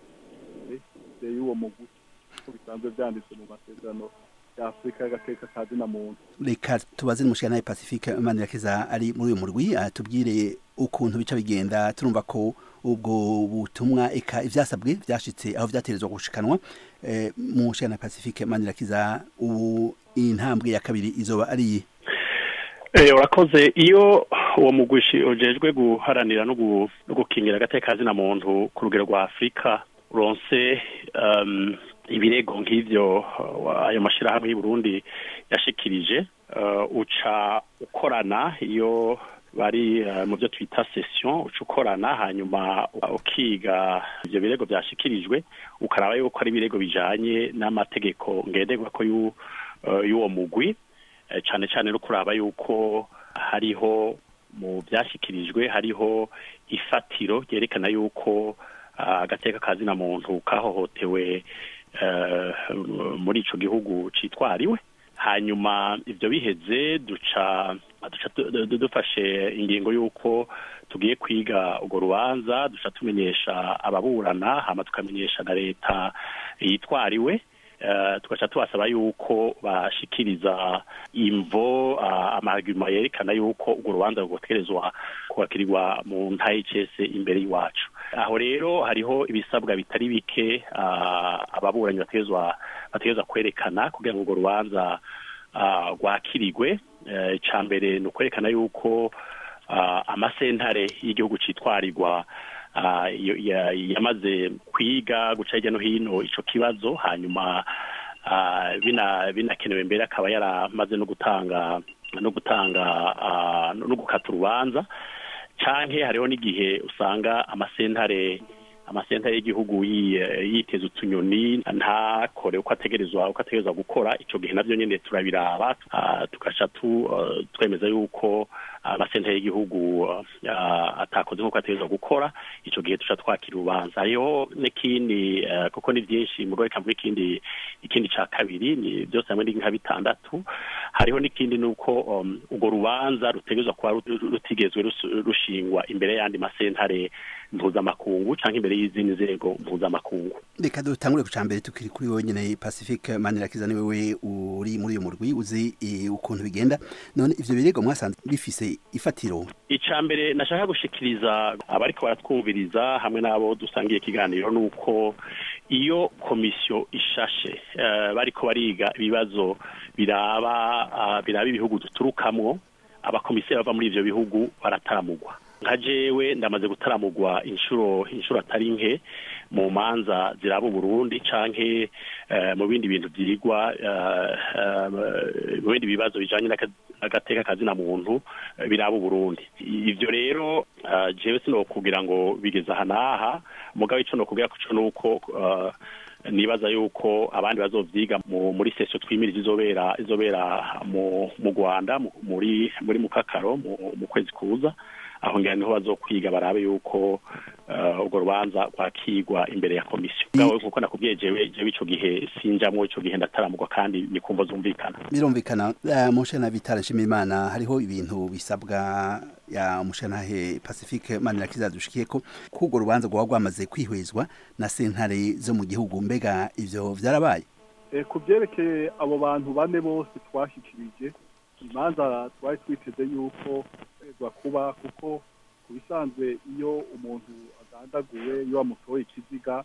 izoheze y'uwo mugwi uko bisanzwe byanditse mu masezerano ya afurika y'agateka ka zina muntu reka tubaze n'umushyiranaye pacifique manirakiza ari muri uyu murwi atubwire ukuntu bica bigenda turumva ko ubwo butumwa eka ivyasabwe vyashitse aho vyaterezwa gushikanwa eh, mu shana Pacifique Manirakiza ubu intambwe ya kabiri izoba ari Eh urakoze iyo uwo mugwishi ujejwe guharanira no gukingira agateka zina muntu ku rugero rwa Afrika uronse um, ibirego nk'ivyo ayo mashirahamwe y'u Burundi yashikirije uh, uca ukorana iyo bari mu byo twita session uca ukorana hanyuma ukiga ibyo birego byashyikirijwe ukaraba yuko ari ibirego bijyanye n'amategeko ngenderwa ko y'uwo mugwi cyane cyane no kuraba yuko hariho mu byashyikirijwe hariho ifatiro ryerekana yuko agateka ka zina muntu kahohotewe muri icyo gihugu cyitwariwe hanyuma ibyo biheze duca dufashe ingingo y'uko tugiye kwiga urwo rubanza duca tumenyesha ababurana hama tukamenyesha na leta yitwariwe tugaca tubasaba yuko bashikiriza imvo amagima yerekana yuko urwo rubanza rugoterezwa kubakirirwa mu ntayicese imbere y'iwacu aho rero hariho ibisabwa bitari bike ababuranyi bategerezwa bategerezwa kwerekana kugira ngo urwo rubanza rwakirirwe icya mbere ni ukwerekana yuko amasentare y'igihugu cyitwarirwa yamaze kwiga guca hirya no hino icyo kibazo hanyuma binakenewe mbere akaba yaramaze no gutanga no gutanga no gukata urubanza canke hariho n'igihe usanga amasentare amasentare y'igihugu yi- yiteza utunyoni ntakore uko ategerezwa uko ategerezwa gukora ico gihe navyo nyene turabiraba ah, tugaca tu eh, twemeza yuko amasentare y'igihugu ah, atakoze nk'uko ategerezwa gukora ico gihe tuca twakira urubanza hariho n'ikindi eh, kuko ni vyinshi mugo reka mvuge ikindi ikindi ca kabiri ni byose hamwe ni nka bitandatu hariho n'ikindi nuko um, urwo rubanza rutegerezwa kuba rut- rutigezwe rus- rushingwa imbere y'andi masentare mpuzamakungu canke imbere y'izindi nzego mpuzamakungu reka dutangure ku cambere tukiri kuri wowe nyene pacifique manirakiza ni wewe uri muri uyu murwi uzi eh, ukuntu bigenda none ivyo birego mwasanze bifise ifatiro icya mbere nashaka gushikiriza abariko baratwumviriza hamwe n'abo dusangiye ikiganiro ni uko iyo komisiyo ishashe eh, bariko bariga ibibazo biraba ah, biraba ibihugu duturukamwo abakomiseri bava muri ivyo bihugu barataramugwa nka jewe ndamaze gutaramugwa inshuro inshuro atari nke mu manza ziraba uburundi canke eh, mu bindi bintu vyigwa eh, eh, mu bindi bibazo bijanye n'aka- n'agateka kazina muntu eh, biraba uburundi ivyo rero eh, jewe sinokugira ngo bigeze aha n'aha mugabo ico nokubwira ko co nuko eh, nibaza yuko abandi bazovyiga mu- muri sesio twimiriza izobera izobera mu mu Rwanda mu- muri muri mukakaro mu, mu kwezi kuza aho ngira niho bazokwiga barabe yuko eh, urwo rubanza rwakigwa imbere ya komisiyo ngawe nkuko nakubwiye jewe jewe ico gihe sinjamwo ico gihe ndataramugwa kandi ni kumva zumvikana birumvikana uh, mushana vitara nshimiyimana hariho ibintu bisabwa ya mushanahe pacifique manirakiza dushikiyeko ko urwo rubanza rwaba rwamaze kwihwezwa na sentare zo mu gihugu mbega ivyo vyarabaye Eh, ku byerekeye abo bantu bane bose twashyikirije imanza twari twiteze yuko egwa kuba kuko ku bisanzwe iyo umuntu agandaguwe iyo bamutoye ikiziga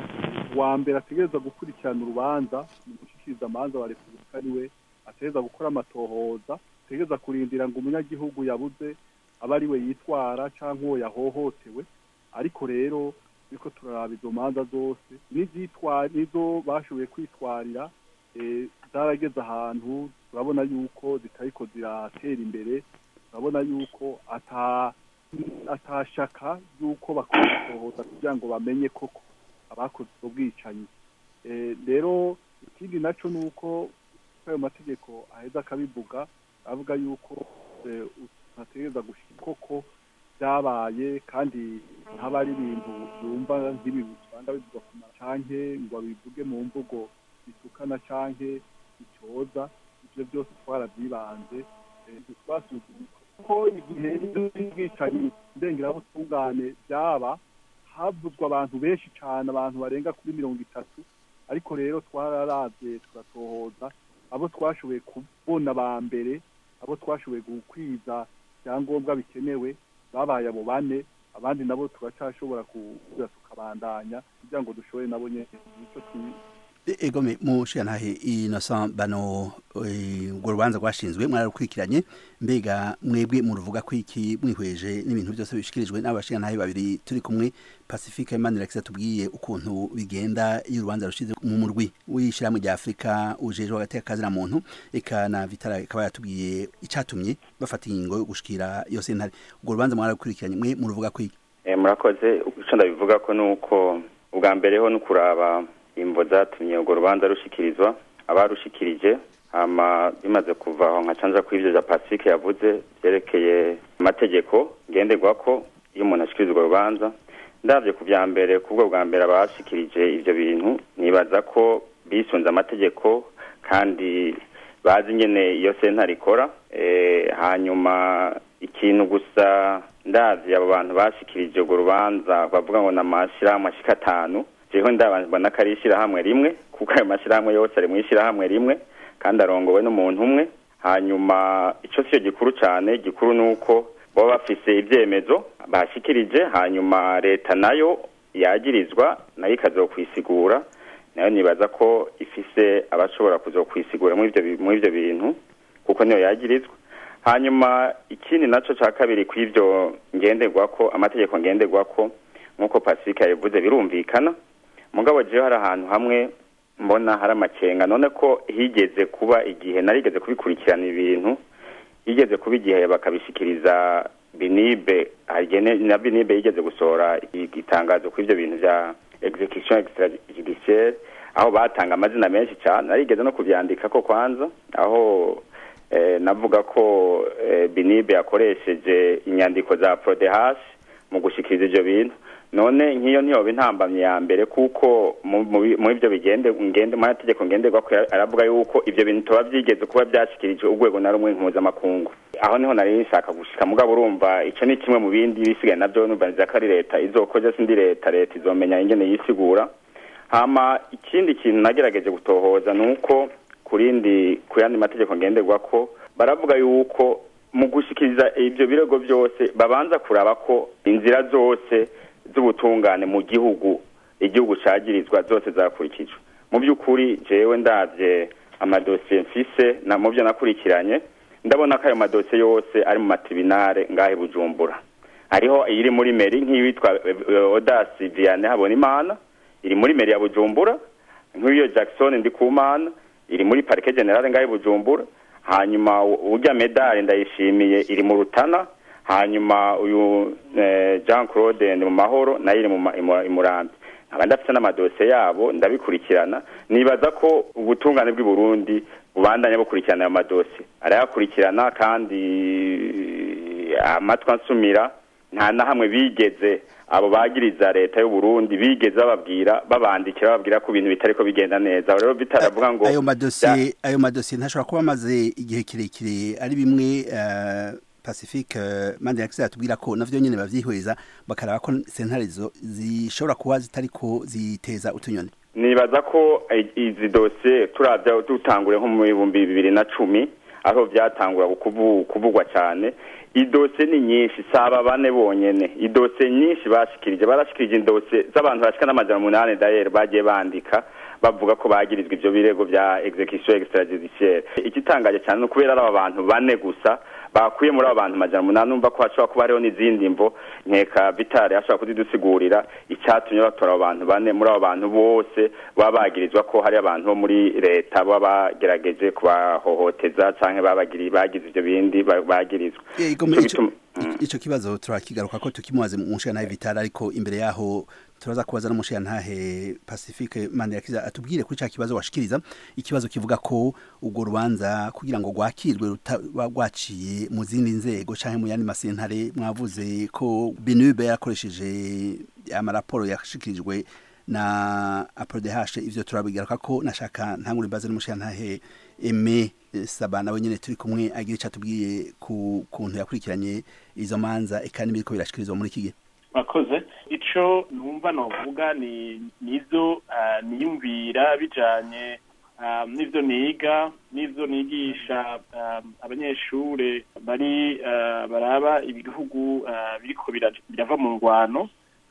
uwa mbere ategereza gukurikirana urubanza mu gushyikiriza amanza wa repubulika ariwe ategereza gukora amatohoza ategereza kurindira ngo umunyagihugu yabuze aba ari we yitwara cyangwa uwo yahohotewe ariko rero ariko turaraba izo manza zose n'izitwa nizo bashoboye kwitwarira eh, zarageze ahantu turabona yuko zitariko ziratera imbere turabona yuko ata atashaka yuko bakora gusohoza kugira ngo bamenye koko abakoze ubwo bwicanyi Eh, rero ikindi naco ni uko ayo mategeko aheza akabivuga avuga yuko eh, utategereza gushika koko byabaye kandi ntaba ari ibintu byumva nk'ibi usanga bivugwa ku mara canke ngo babivuge mu mvugo bitukana canke bicyoza ivyo byose twarabyibanze eh, twasuzumye ko igihe y'ubwicanyi ndengerabutungane byaba havuzwa abantu benshi cane abantu barenga kuri mirongo itatu ariko rero twararavye turatohoza abo twashoboye kubona ba mbere abo twashoboye gukwiza ibyangombwa bikenewe babaye abo bane abandi nabo turacashobora kuza tukabandanya kugira ngo dushobore nabo nyene ico twi- E- egome mushantahe innocent bano eh, urwo rubanza rwashinzwe mwararukurikiranye mbega mwebwe muruvuga ko iki mwihweje n'ibintu byose bishikirijwe n'abashingantahe babiri turi kumwe pacifique manirakiza tubwiye ukuntu bigenda iyo urubanza rushize mu murwi w'ishyirahamwe rya afurika ujejwe agateka kazina muntu eka na vitara ikaba yatubwiye icatumye bafata ingingo yo gushikira iyo sentare urwo rubanza mwararukurikiranye mwe muruvuga ko iki Eh, murakoze icyo ndabivuga ko ni uko ubwa mbere ho ni ukuraba imvo zatumye urwo rubanza rushikirizwa abarushikirije hama bimaze kuva aho nka canja ku ivyo vya pacifique yavuze vyerekeye amategeko ngenderwako iyo umuntu ashikiriza urwo rubanza ndavye ku vya mbere kubwo bwa mbere abashikirije ivyo bintu nibaza ko bisunze amategeko kandi bazi nyene iyo sentare ikora eh, hanyuma ikintu gusa ndavye abo bantu bashikirije urwo rubanza bavuga ngo ni amashirahamwe ashika atanu jewe ndabona ko ari ishirahamwe rimwe kuko ayo mashirahamwe yose ari mu ishirahamwe rimwe kandi arongowe n'umuntu umwe hanyuma ico siyo gikuru cane gikuru ni uko baba bafise ivyemezo bashikirije hanyuma leta nayo yagirizwa nayo ikazokwisigura nayo nibaza ko ifise abashobora kuzokwisigura muri ivyo bi- muri ivyo bintu kuko niyo yagirizwa hanyuma ikindi naco ca kabiri kw'ivyo ngenderwako amategeko ngenderwako nk'uko pacifique yabivuze birumvikana mugabo jewe hari ahantu hamwe mbona hari amakenga none ko higeze kuba igihe narigeze kubikurikirana ibintu higeze kuba igihe bakabishikiriza binibe hagene na binibe yigeze gusohora igitangazo ku ivyo bintu vya execution extrajudiciaire aho batanga amazina menshi cyane narigeze no kuvyandika ko kwanza aho eh, navuga ko eh, binibe yakoresheje inyandiko za prodehash mu gushikiriza ivyo bintu none nk'iyo ntiyoba intambamye ya mbere kuko mu- mu bi- mu ivyo bigende ngende mu mategeko ngenderwa ko aravuga yuko ivyo bintu toba vyigeze kuba vyashikirijwe urwego na rumwe mpuzamakungu aho niho nari nshaka gushika mugabo urumva ico ni kimwe mu bindi bisigaye navyo numva nziza ko ari leta izokoze sindi leta leta izomenya ingene yisigura hama ikindi kintu nagerageje gutohoza ni uko ku rindi ku yandi mategeko ngenderwa ko baravuga yuko mu gushikiriza ibyo birego byose babanza kuraba ko inzira zose z'ubutungane mu gihugu igihugu cagirizwa zose zakurikijwe mu by'ukuri jewe ndavye amadosiye mfise na mu byo nakurikiranye ndabona ko ayo madosiye yose ari mu matribunale ngahe bujumbura hariho iri muri meri nk'iyitwa odasi viane habona imana iri muri meri ya bujumbura nk'iyo jackson ndikumana iri muri parike generale ngahe bujumbura hanyuma u- urya medali ndayishimiye iri mu rutana hanyuma uyu eh, jean claude ndi mu mahoro nayo iri mu ma- imu- imurambi nkaba ndafite n'amadosiye yabo ndabikurikirana nibaza ko ubutungane bw'i burundi bubandanya bukurikirana ayo madosiye arayakurikirana kandi amatwi ansumira nta na hamwe bigeze abo bagiriza leta y'u Burundi bigeze bababwira babandikira bababwira ko ibintu bitariko bigenda neza rero bitaravuga ngo ayo madosiye ayo madosiye ntashobora kuba amaze igihe kirekire ari bimwe eh, pacifique eh, mande yakisi atubwira ko navyo nyene bavyihweza bakaraba ko sentare zo zishobora kuba zitariko ziteza utunyoni nibaza ko eh, izi dosiye turavya dutangure nko mu bihumbi bibiri na cumi aho vyatangura kuvu- kuvugwa cyane idosiye ni nyinshi saba bane bonyene idosiye nyinshi bashikirije barashikirije idosiye z'abantu bashika n'amajana umunani dayeri bagiye bandika bavuga ko bagirizwa ivyo birego vya execution extrajudiciaire igitangaje cyane ni ukubera ari aba bantu bane gusa bakuye muri abo bantu majana umunani numva ko hashobora kuba hariho n'izindi mvo nkeka vitale ashobora kuzidusigurira icyatumye batora abo bantu bane muri abo bantu bose baba bagirizwa ko hari abantu bo muri leta baba bagerageje kubahohoteza canke babagiri bagize ivyo bindi ba- bagirizwa Ego, Ico ico- bituma- ico kibazo turakigaruka ko tukimubaze mu nshingano vitale ariko imbere yaho turaza kubaza n'umushirantahe pacifique mandirakiza atubwire kuri ca kibazo washikiriza ikibazo kivuga ko urwo rubanza kugira ngo rwakirwe rutaba rwaciye mu zindi nzego canke mu yandi masentare mwavuze ko benube yarakoresheje amaraporo yashikirijwe na aprodehashe ivyo turabigaruka ko nashaka ntangure mbaze n'umushirantahe eme eh, saba nawe nyene turi kumwe agira ico atubwiye ku kuntu yakurikiranye izo manza eka n'ibiriko birashikirizwa muri iki gihe mwakoze ico numva novuga ni nizo ah, niyumvira bijanye ah, n'ivyo niga n'ivyo nigisha ah, abanyeshure bari ah, baraba ibihugu ah, biriko bira- birava mu ngwano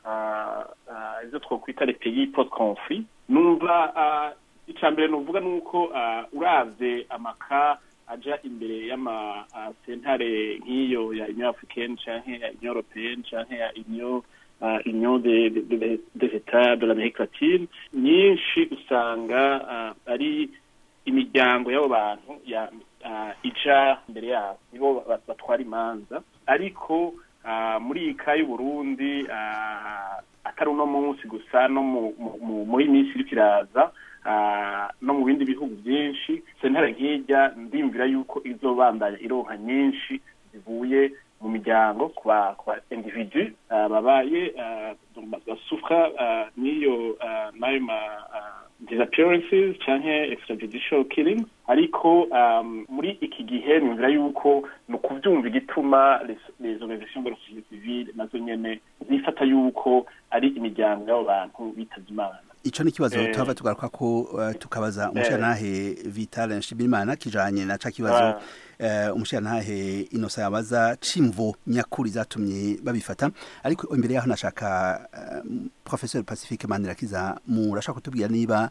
ah, ah, ivyo twokwita les pays post conflit numva ah, ica mbere nuvuga nuko ah, uravye amaka aja imbere y'ama ah, sentare nk'iyo ya union africaine canke ya union européenne canke ya union uh, union des de, de, des états de l'amérique latine nyinshi usanga uh, ari imiryango y'abo bantu ya uh, ija imbere yabo nibo ba- batwara imanza ariko uh, muri iyi ka y'uburundi uh, atari uno munsi gusa no mu, mu, mu, muri minsi iriko iraza ah, no mu bindi bihugu byinshi sentare nk'ijya ndimvira yuko izobandanya ironka nyinshi zivuye mu miryango ku ba ku ba individu ah, babaye ah, donc ba- basufra ah, n'iyo ah, n'ayo ma ah, disappearances canke extrajudicial killings ariko um, muri iki gihe nimvira yuko ni ukuvyumva igituma les- les organisations de la société civile nazo nyene zifata yuko ari imiryango y'abo bantu bitavye imana ico ni kibazo Eh. tuhava tugaruka ko uh, tukabaza umushirantahe Vital Nshimirimana kijanye na ca kibazo uh, umushirantahe Inosa yabaza cimvo nyakuri zatumye babifata ariko imbere yaho nashaka uh, professeur Pacifique Mandirakiza murashaka kutubwira niba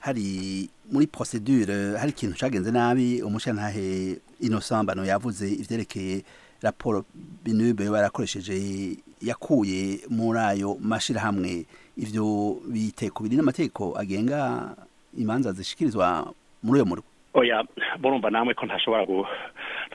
hari muri procedure hari ikintu cagenze nabi umushirantahe Innocent Bano yavuze ivyerekeye raporo binube barakoresheje yakuye muri ayo mashirahamwe ivyo biteko biri n'amategeko agenga imanza zishikirizwa muri uyo murwa oya murumva namwe ko ntashobora gu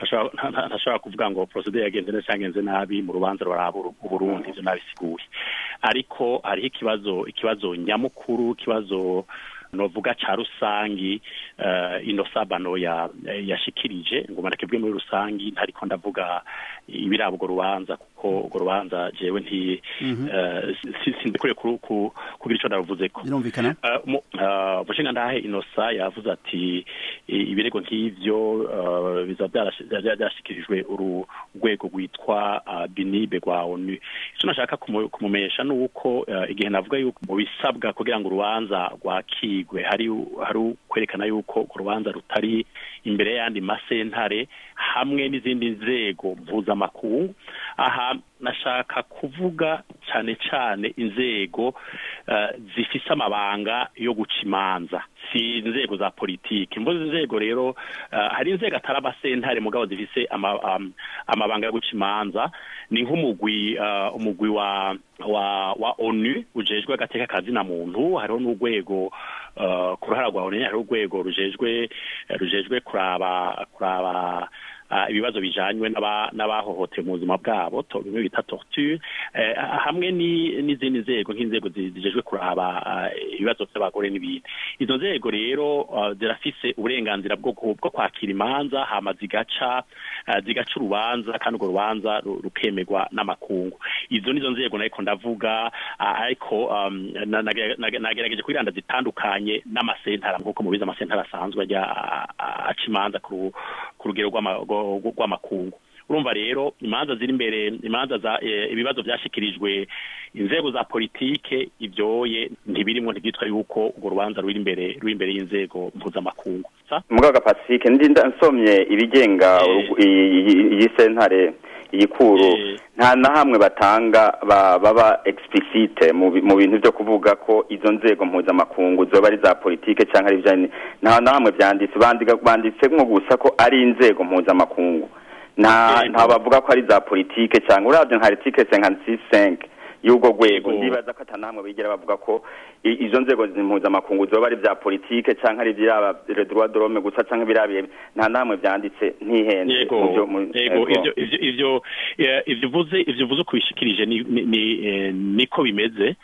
ntashobora nta- nta- ntashobora kuvuga ngo procedure yagenze neza cyangwa yagenze nabi mu rubanza ruraba Uru- uburundi ivyo nabisiguye ariko hariho ikibazo ikibazo nyamukuru ikibazo novuga ca rusangi uh, ino sabano ya yashikirije ngo marakebwe muri rusangi ntariko ndavuga ibirabo urwo rubanza kuko urwo rubanza jewe nti Mhm. eh, si- sindikure ku- ku- kugira ico ndaruvuzeko birumvikana umushinga ndahe inosa yavuze ati i- ibirego nk'ivyo eh, biza byarashi- bya- byarashikirijwe uru rwego rwitwa ah, binibe rwa onu icyo nashaka kumu- kumumenyesha ni uko eh, igihe navuga yuko mu bisabwa kugira ngo urubanza rwakigwe hari hari kwerekana yuko urwo rubanza rutari imbere y'ayandi masentare hamwe n'izindi nzego mpuzamakungu aha nashaka kuvuga cyane cyane inzego eh, zifise amabanga yo guca imanza si inzego za politiki mvuze inzego rero eh, hari inzego atari amasentare mugabo zifise ama, am- amabanga yo guca imanza ni nk'umugwi eh, umugwi wa wa wa onu ujejwe agateka kazina muntu hariho n'urwego eh, ku ruhara rwa onu hariho urwego rujejwe rujejwe kuraba kuraba ah, ibibazo bijanywe n'aba- n'abahohotewe mu buzima bwabo to- bimwe bita torture eh, hamwe ni- n'izindi nzego nk'inzego zi- zijejwe kuraba ah, ibibazo by'abagore n'ibindi izo nzego rero ah, zirafise uburenganzira bwo ku- bwo kwakira imanza hama zigaca ah, zigaca urubanza kandi urwo rubanza ru- rukemerwa n'amakungu izo nizo nzego nariko ndavuga ah, ariko um, na- nage- nage- nagerageje kwiranda zitandukanye n'amasentara nk'uko mubizi amasentara asanzwe ajya ah, ah, aca imanza ku ru- ku rugero rw'ama- rwo- rw'amakungu urumva rero imanza ziri imbere imanza za eh, ibibazo byashikirijwe inzego za politike ibyoye ntibirimwo ntibyitwa yuko urwo rubanza ruri imbere ruri imbere y'inzego mpuzamakungu sa mugaga pacifique ndi nda- nsomye ibigenga urugu- iyi- iyi iyi sentare iyi kuru nta na hamwe batanga ba- baba explicite mu bi- mu bintu byo kuvuga ko izo nzego mpuzamakungu zoba ari za politike cyangwa ari ibijanye nta na hamwe byanditse bandika banditse nko gusa ko ari inzego mpuzamakungu nta nta bavuga ko ari za politike cyangwa uravye nka article 56 y'ubwo rwego ndibaza ko ata namwe bigera bavuga ko i- izo nzego mpuzamakungu zoba ari bya politike cyangwa ari ibyaba le droit de l'homme gusa cyangwa ibirabiye nta namwe byanditse ntihenze yego mu byo- mu- yego yego. ivyo ivyo ivyo eh, ivyo uvuze ivyo uvuze kubishikirije ni ni- ni eh, niko bimeze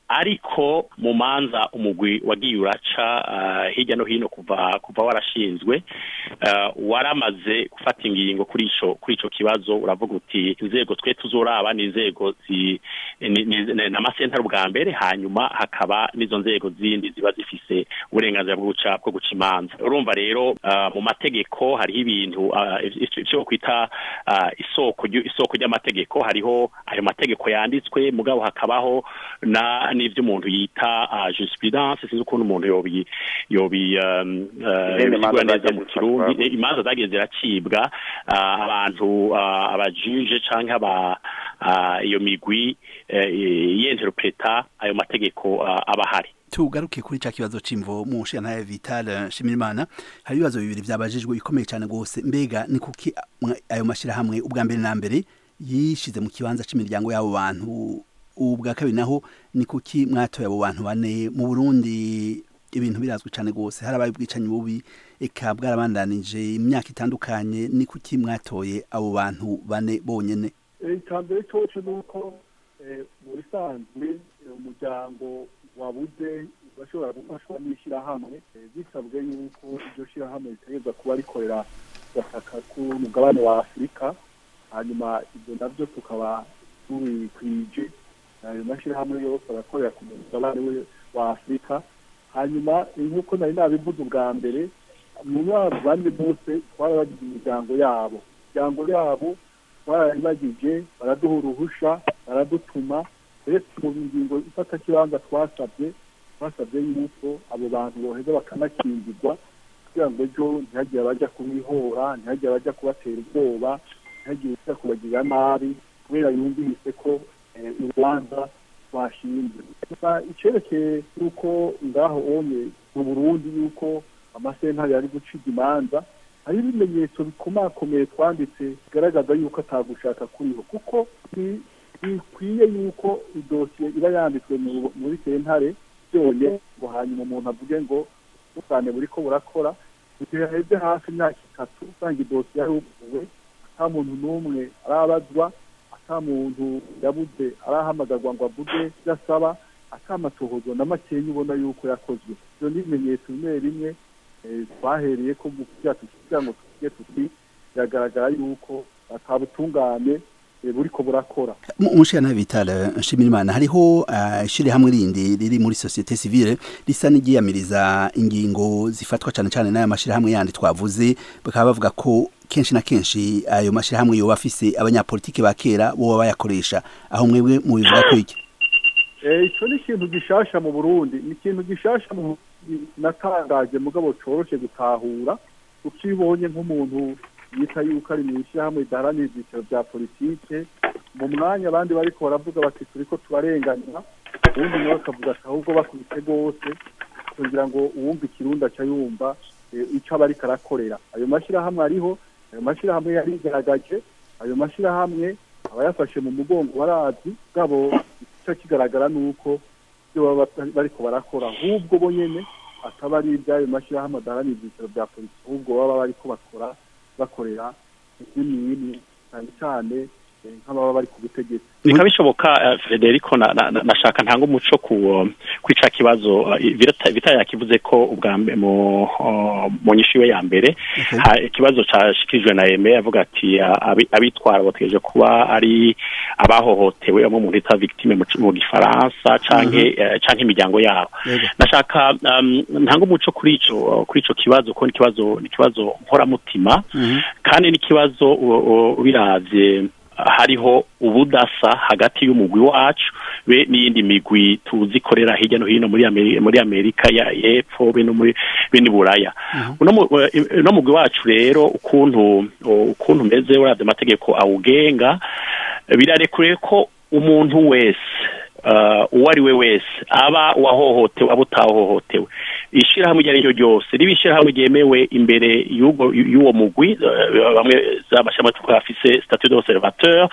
ariko mu manza umugwi wagiye uraca ah, hirya no hino kuva kuva warashinzwe ah, waramaze gufata ingingo kuri ico kuri ico kibazo uravuga uti inzego twe tuzoraba ni inzego zi ni- ni- ni- n'amasentare ubwa mbere hanyuma hakaba n'izo nzego zindi ziba zifise uburenganzira bwo guca bwo guca imanza urumva rero ah, mu mategeko hariho ibintu ah, ivyo ivyo kwita ah, isoko ryu- isoko ry'amategeko hariho ayo mategeko yanditswe mugabo hakabaho na n'ivyo umuntu yita ah, jurisprudence sinzi ukuntu umuntu yobi yobi um, uh, Izindi manza yobisigura neza zagiye mu zifatwa. kirundi Eh, imanza zagiye ziracibwa ah, abantu ah, abajuje canke aba ah, iyo migwi eh, yenterpreta ayo mategeko ah, aba ahari tugaruke kuri ca kibazo c'imvo mu nshinga Vital Shimirimana hari ibibazo bibiri byabajijwe bikomeye cyane gose mbega ni kuki mwa- ayo mashirahamwe ubwa mbere na mbere yishize mu kibanza c'imiryango y'abo bantu ubwa kabiri naho ni kuki mwatoye abo bantu bane mu Burundi ibintu birazwi cyane gose harabaye ubwicanyi bubi eka bwarabandanije imyaka itandukanye ni kuki mwatoye abo bantu bane bonyene icya mbere cyose ni uko eh, mu bisanzwe eh, umuryango wabuze bashobora gufashwa n'ishyirahamwe eh, bisabwe yuko iryo shyirahamwe ritegereza kuba rikorera gataka k'umugabane wa afurika hanyuma ibyo nabyo tukaba tubikwije ayo mashyirahamwe yose arakorera ku mugabane we- wa afurika hanyuma nk'uko nari nabivuze ubwa mbere mu mwaka bane bose twarabagize imiryango yabo imiryango yabo barayibagije baraduha uruhusha baradutuma uretse mu ngingo ifata kibanza twasabye twasabye yuko abo bantu boheza bakanakingirwa kugira ngo ejo ntihagire abajya kubihora ntihagire abajya kubatera ubwoba ntihagire abajya kubagirira nabi kubera yumvise ko eh, urubanza rwashinzwe gusa icyerekeye yuko ngaho onye mu burundi yuko amasentare yari guciga imanza hari ibimenyetso bikomakomeye twanditse bigaragaza yuko atagushaka kuriho kuko bi- bikwiye yuko idosiye iba yanditswe mu- muri sentare byonye ngo hanyuma umuntu avuge ngo ubutane buriko burakora igihe haheze hafi imyaka itatu usanga idosiye yaruguwe ata muntu n'umwe arabazwa ata muntu yabuze arahamagarwa ngo avuge ibyo asaba ata amatohozo na makeya ubona yuko yakozwe ibyo ni ibimenyetso bimwe bimwe eh, twahereye ko mu kugira tukigira ngo tuvuge tuti biragaragara yuko atabutungane eh, buriko burakora umushana vital nshimirimana hariho uh, ishirahamwe rindi riri muri societe civile risa n'igiyamiriza ingingo zifatwa cyane cyane n'aya mashirahamwe yandi twavuze bakaba bavuga ko kenshi na kenshi ayo mashirahamwe yoba afise abanyapolitiki ba kera boba bayakoresha aho mwebwe mubivuga ko iki Eh, ico ni ikintu gishasha mu burundi ni ikintu gishasha mu Burundi natangaje mugabo coroshe gutahura ukibonye nk'umuntu yita yuko ari mu ishyirahamwe ridaharanira ibyiciro bya politike mu mwanya abandi bariko baravuga bati turiko turarenganira uwundi nawe akavuga ati ahubwo bakubise rwose kugira ngo uwumva ikirundi aca yumva eh, ico aba ariko arakorera ayo mashyirahamwe ariho ayo mashyirahamwe yarigaragaje ayo mashyirahamwe aba yafashe mu mugongo barazi bwabo ico kigaragara nuko ibyo baba bariko barakora ahubwo bo nyene ataba ari iby'ayo mashyirahamwe adaharanira ibyiciro bya polisi ahubwo baba bariko bakora bakorera n'imwe cyane cyane eh, nk'ababa bari ku butegetsi bikaba bishoboka eh, Federico na- na- na- nashaka ntanga umuco ku uh, kwica kibazo eh, Vita Vita yakivuze ko ubwa mbe- mu uh, mu nyishu iwe ya mbere ha- ikibazo cashikirijwe na Aime avuga ati ah, abi- abitwara bategereje kuba ari abahohotewe abo mu bita victime mu mu gifaransa canke eh, canke imiryango yabo nashaka um, ntanga umuco kuri ico kuri ico kibazo ko ni ikibazo ni ikibazo nkoramutima kandi n'ikibazo u- u- ubiravye hariho ubudasa hagati y'umugwi wacu be n'iyindi migwi tuzi ikorera hirya no hino muri Ameri- muri Amerika ya y'epfo be no muri be ni Buraya uno mu- eh, uno mugwi wacu rero ukuntu ukuntu umeze uravye amategeko awugenga birarekure ko umuntu wese uh, uwo ari we wese aba uwahohotewe aba utahohotewe ishirahamwe iryo ari ryo ryose riba ishirahamwe ryemewe imbere y'ubwo- y'uwo mugwi uh, bamwe z'amashami tuvuga afise statut d'observateur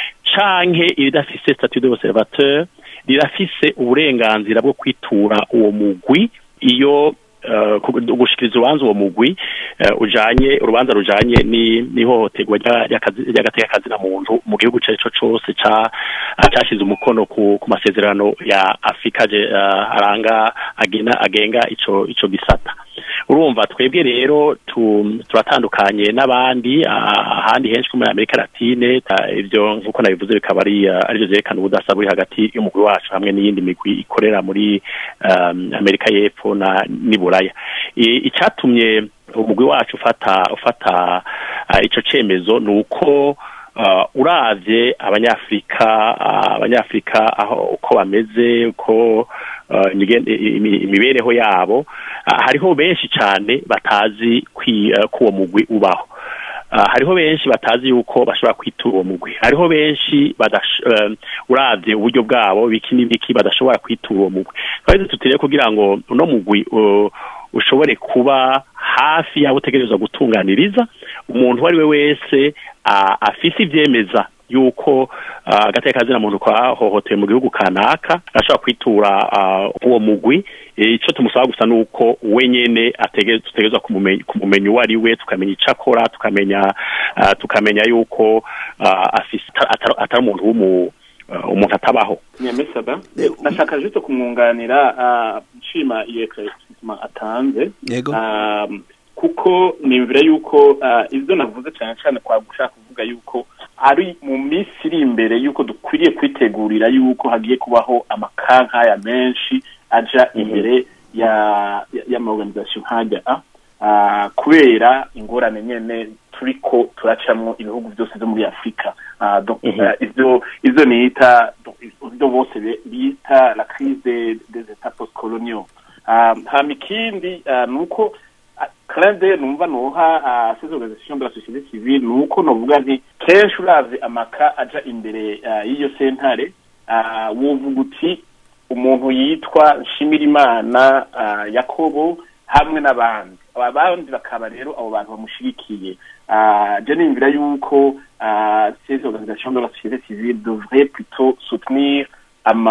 canke iridafise statut d'observateur rirafise uburenganzira bwo kwitura uwo mugwi iyo uh, ku- gushikiriza urubanza uwo mugwi uh, ujanye urubanza rujanye ni n'ihohoterwa rya- ry'akazi- ry'agatekakazi na muntu mu gihugu ico arico cose ca uh, cashize umukono ku, ku masezerano ya Afrika je, uh, aranga agena agenga ico ico gisata urumva twebwe rero tu, turatandukanye n'abandi ah, ahandi henshi ko muri Amerika Latine ah, ivyo nkuko nabivuze bikaba ari ah, arivyo vyerekana ubudasa buri hagati y'umugwi wacu hamwe n'iyindi migwi ikorera muri um, Amerika y'epfo na n'iburaya I- icatumye umugwi wacu ufata ufata uh, ico cemezo nuko uh, uravye abanyafrika uh, abanyafrika aho uko bameze uko uh, imigen- imi- imibereho yabo uh, hariho benshi cane batazi kwi, uh, ko uwo mugwi ubaho Uh, hariho benshi batazi yuko bashobora kwitura uwo mugwi hariho benshi badash, uh, uravye uburyo bwabo biki n'ibiki badashobora kwitura uwo mugwi twari tutiriye kugira ngo uno mugwi uh, ushobore kuba hafi yabo utegerezwa gutunganiriza umuntu uwo ari we wese uh, afise ivyemeza yuko uh, agateka kazina muntu kwahohotewe mu gihugu kanaka ashobora kwitura uh, uwo mugwi Eh, ico tumusaba gusa nuko we nyene atege- tutegerezwa kumumenya kumumenya uwo ari we tukamenya ico akora tukamenya uh, tukamenya yuko uh, afise atari atari umuntu w'umu uh, umuntu atabaho nyamisaba nashaka juste kumwunganira ah, nshima iyo eclaircissement atanze Yego. Ah, kuko nimvira yuko ah, ivyo navuze cyane cyane kwa gushaka kuvuga yuko ari mu minsi iri imbere yuko dukwiriye kwitegurira yuko hagiye kubaho amakankaya menshi aja imbere ya ya- y'amaorganisation nkajya a ah, kubera ingorane nyene turiko turacamwo ibihugu byose vyo muri afurika Ah, donc, Mhm. ah, ivyo ivyo nita donc, ivyo bose be- bita la crise des, des états postcoloniaux Ah, hama ikindi ah, nuko karande numva noha ah, ces organisations de la société civile nuko novuga nti kenshi uravye amaka aja imbere ah, y'iyo sentare ah, wovuga uti umuntu yitwa nshimirimana ah, yakobo hamwe n'abandi aba bandi bakaba rero abo bantu bamushigikiye Ah, je nimvira yuko ah, ces organisations de la société civile devraient plutôt soutenir ama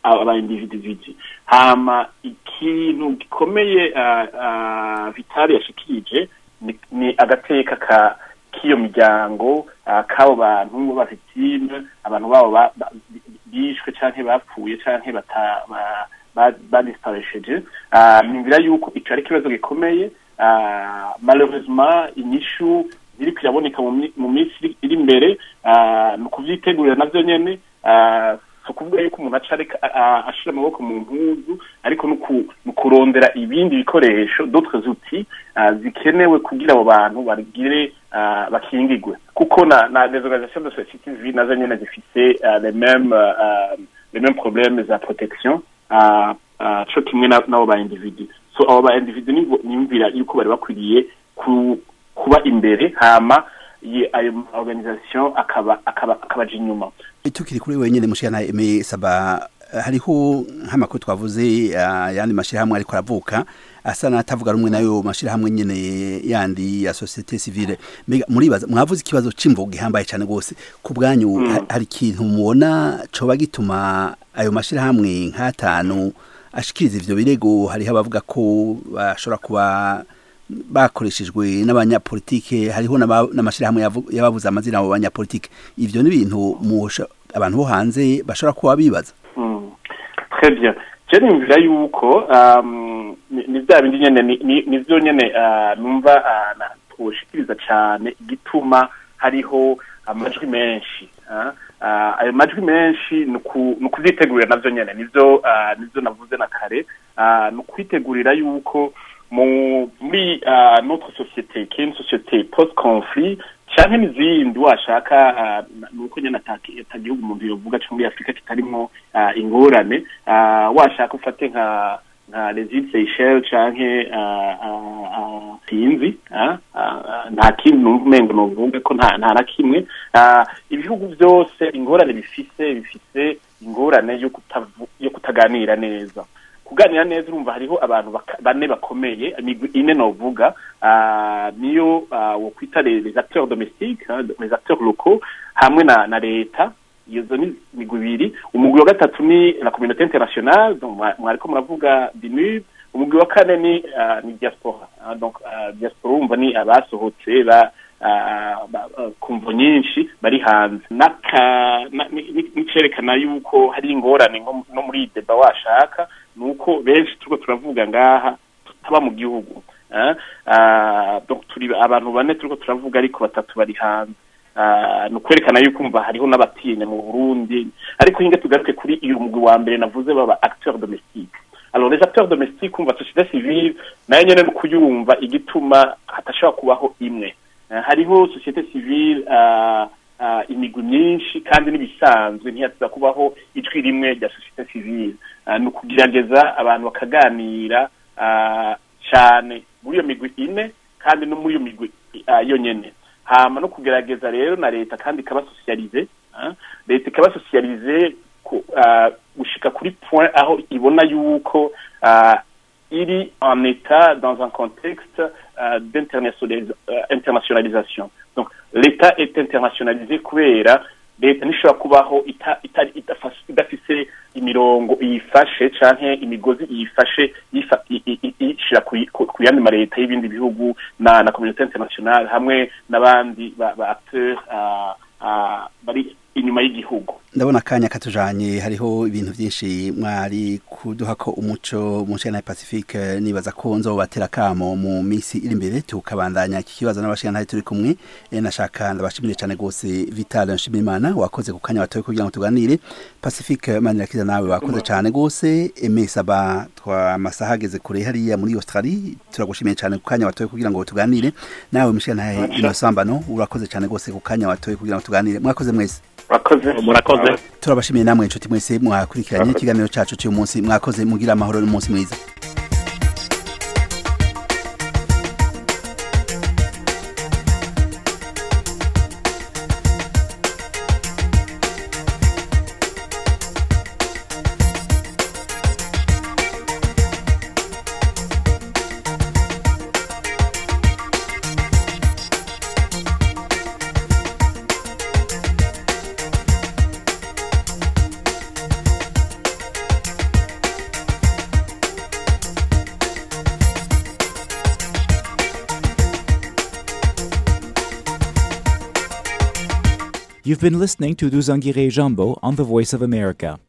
aba individuality hama ikintu gikomeye ah, ah, vitali yashikirije ni- ni agateka ka k'iyo miryango ah, k'abo bantu b'abafitime abantu babo ba- ba- bishwe canke bapfuye canke bata ba- ba- badisparesheje Ah, nimvira yuko ico ari ikibazo gikomeye Ah, malheureusement inyishu ziri kiraboneka mu mi- mu minsi iri- iri imbere ah, ni ukuvyitegurira navyo nyene ah, si ukuvuga yuko umuntu aca areka a- a- ashira amaboko mu mpuzu ariko ni uku- ni ukurondera ibindi bikoresho d'autres outils ah, zikenewe kugira abo bantu bagire ah, bakingigwe kuko na na les organisations de société civile nazo nyene zifise ah, les mêmes ah, les mêmes problèmes za protection ah, ah, co kimwe na- n'abo ba individu so abo ba individu nibo- nimvira yuko bari bakwiriye ku- kuba imbere hama ye- ayo ma organisation akaba akaba akabaja inyuma tukiri kuri wenyine mushana eme saba hariho nk'amakuru twavuze ah, yandi mashirahamwe ariko aravuka asa n'atavuga rumwe nayo mashirahamwe nyene yandi ya societe civile mbega muribaza mwavuze ikibazo c'imvo gihambaye cyane gose ku bwanyu Mm. ha- hari ikintu mubona coba gituma ayo mashirahamwe nk'atanu ashikiriza ivyo birego hariho abavuga ko bashobora kuba bakoreshejwe n'abanyapolitike hariho n'aba- n'amashirahamwe yavu- yababuze amazina abo banyapolitike ivyo ni ibintu musha- abantu bo hanze bashobora kuba bibaza Mm. très bien je nimvira yuko um, ni ni vya bindi nyene ni- ni- nivyo nyene ah, numva ah, na- twoshikiriza cane igituma hariho amajwi menshi ah. Ah, ayo majwi menshi ni uku- ni ukuvyitegurira navyo nyene nivyo ah, nivyo navuze na kare Ah, ni ukwitegurira yuko mu muri ah, notre société qui est une société post conflit canke n'izindi washaka ah, nuko nyene ataki- atagihugu umuntu yovuga co muri afurika kitarimwo ah, ingorane ah, washaka ufate nka nka les îles Seychelles canke ah, ah, ah, sinzi ah, ah, nta kindi numva umengo novuga ko nta nta na kimwe Ah, ibihugu vyose ingorane bifise bifise ingorane yo kutavu- yo kutaganira neza kuganira neza urumva hariho abantu baka- bane bakomeye imigwi ine novuga ah, niyo ah, wokwita les les acteurs domestiques hein, les acteurs locaux hamwe na na leta izo ni imigwi ibiri umugwi wa gatatu ni la communauté internationale donc mwa- mwariko muravuga dinub umugwi wa kane ni ah, ni diaspora Ah, donc ah, diaspora urumva ni abasohotse ba ah, ba- ah, ku mvo nyinshi bari hanze N'aka- na- ni- ni- nicerekana yuko hari ingorane nko no muri iyi deba washaka ni uko benshi turiko turavuga ngaha tutaba mu gihugu ah, ah, donc turi abantu bane turiko turavuga ariko batatu bari hanze Ah, ni ukwerekana yuko umva hariho n'abatinya mu burundi ariko hinga tugaruke kuri uyu mugwi wa mbere navuze baba acteurs domestiques alors les acteurs domestiques umva société civile nayo nyene ni kuyumva igituma hatashobora kubaho imwe Ah, hariho société civile ah, ah, imigwi myinshi kandi n'ibisanzwe ntiyatuza kubaho ijwi rimwe rya société civile Ah, ni ukugerageza abantu bakaganira ah, cane muri iyo migwi ine kandi no muri iyo migwi ah, yonyene hama no kugerageza rero na leta kandi ikabasosiyalize ah, leta ikabasosiyalize ku- ah, gushika kuri point aho ibona yuko ah, iri en état dans un contexte euh, d'internationalisa- euh, internationalisation donc l'état est internationalisé kubera leta ntishobora kubaho ita- itari- idafas- idafise imirongo iyifashe canke imigozi iyifashe yifa- i- i- i- ishira ku ku- ku yandi mareta y'ibindi bihugu na na communauté internationale hamwe n'abandi ba ba acteurs ah, ah, bari inyuma y'igihugu ndabona akanya katujanye hariho ibintu byinshi mwari kuduha ko umuco mu nshingano ya pacifique nibaza ko nzobatera kamo mu minsi iri imbere tukabandanya iki kibazo n'abashingano turi kumwe Eh, nashaka ndabashimire cyane gose vital nshimimana wakoze ku kanya watoye kugira ngo tuganire pacifique manirakiza nawe wakoze cyane gose emesaba twa amasaha ageze kure hariya muri australie turagushimiye cyane ku kanya watoye kugira ngo tuganire nawe mushingano inosambano urakoze cyane gose ku kanya watoye kugira ngo tuganire mwakoze mwese murakoze murakoze turabashimiye namwe inshuti mwese mwakurikiranye ikiganiro cyacu cy'uyu munsi mwakoze mugira amahoro n'umunsi mwiza You've been listening to Duzangire Jambo on the Voice of America.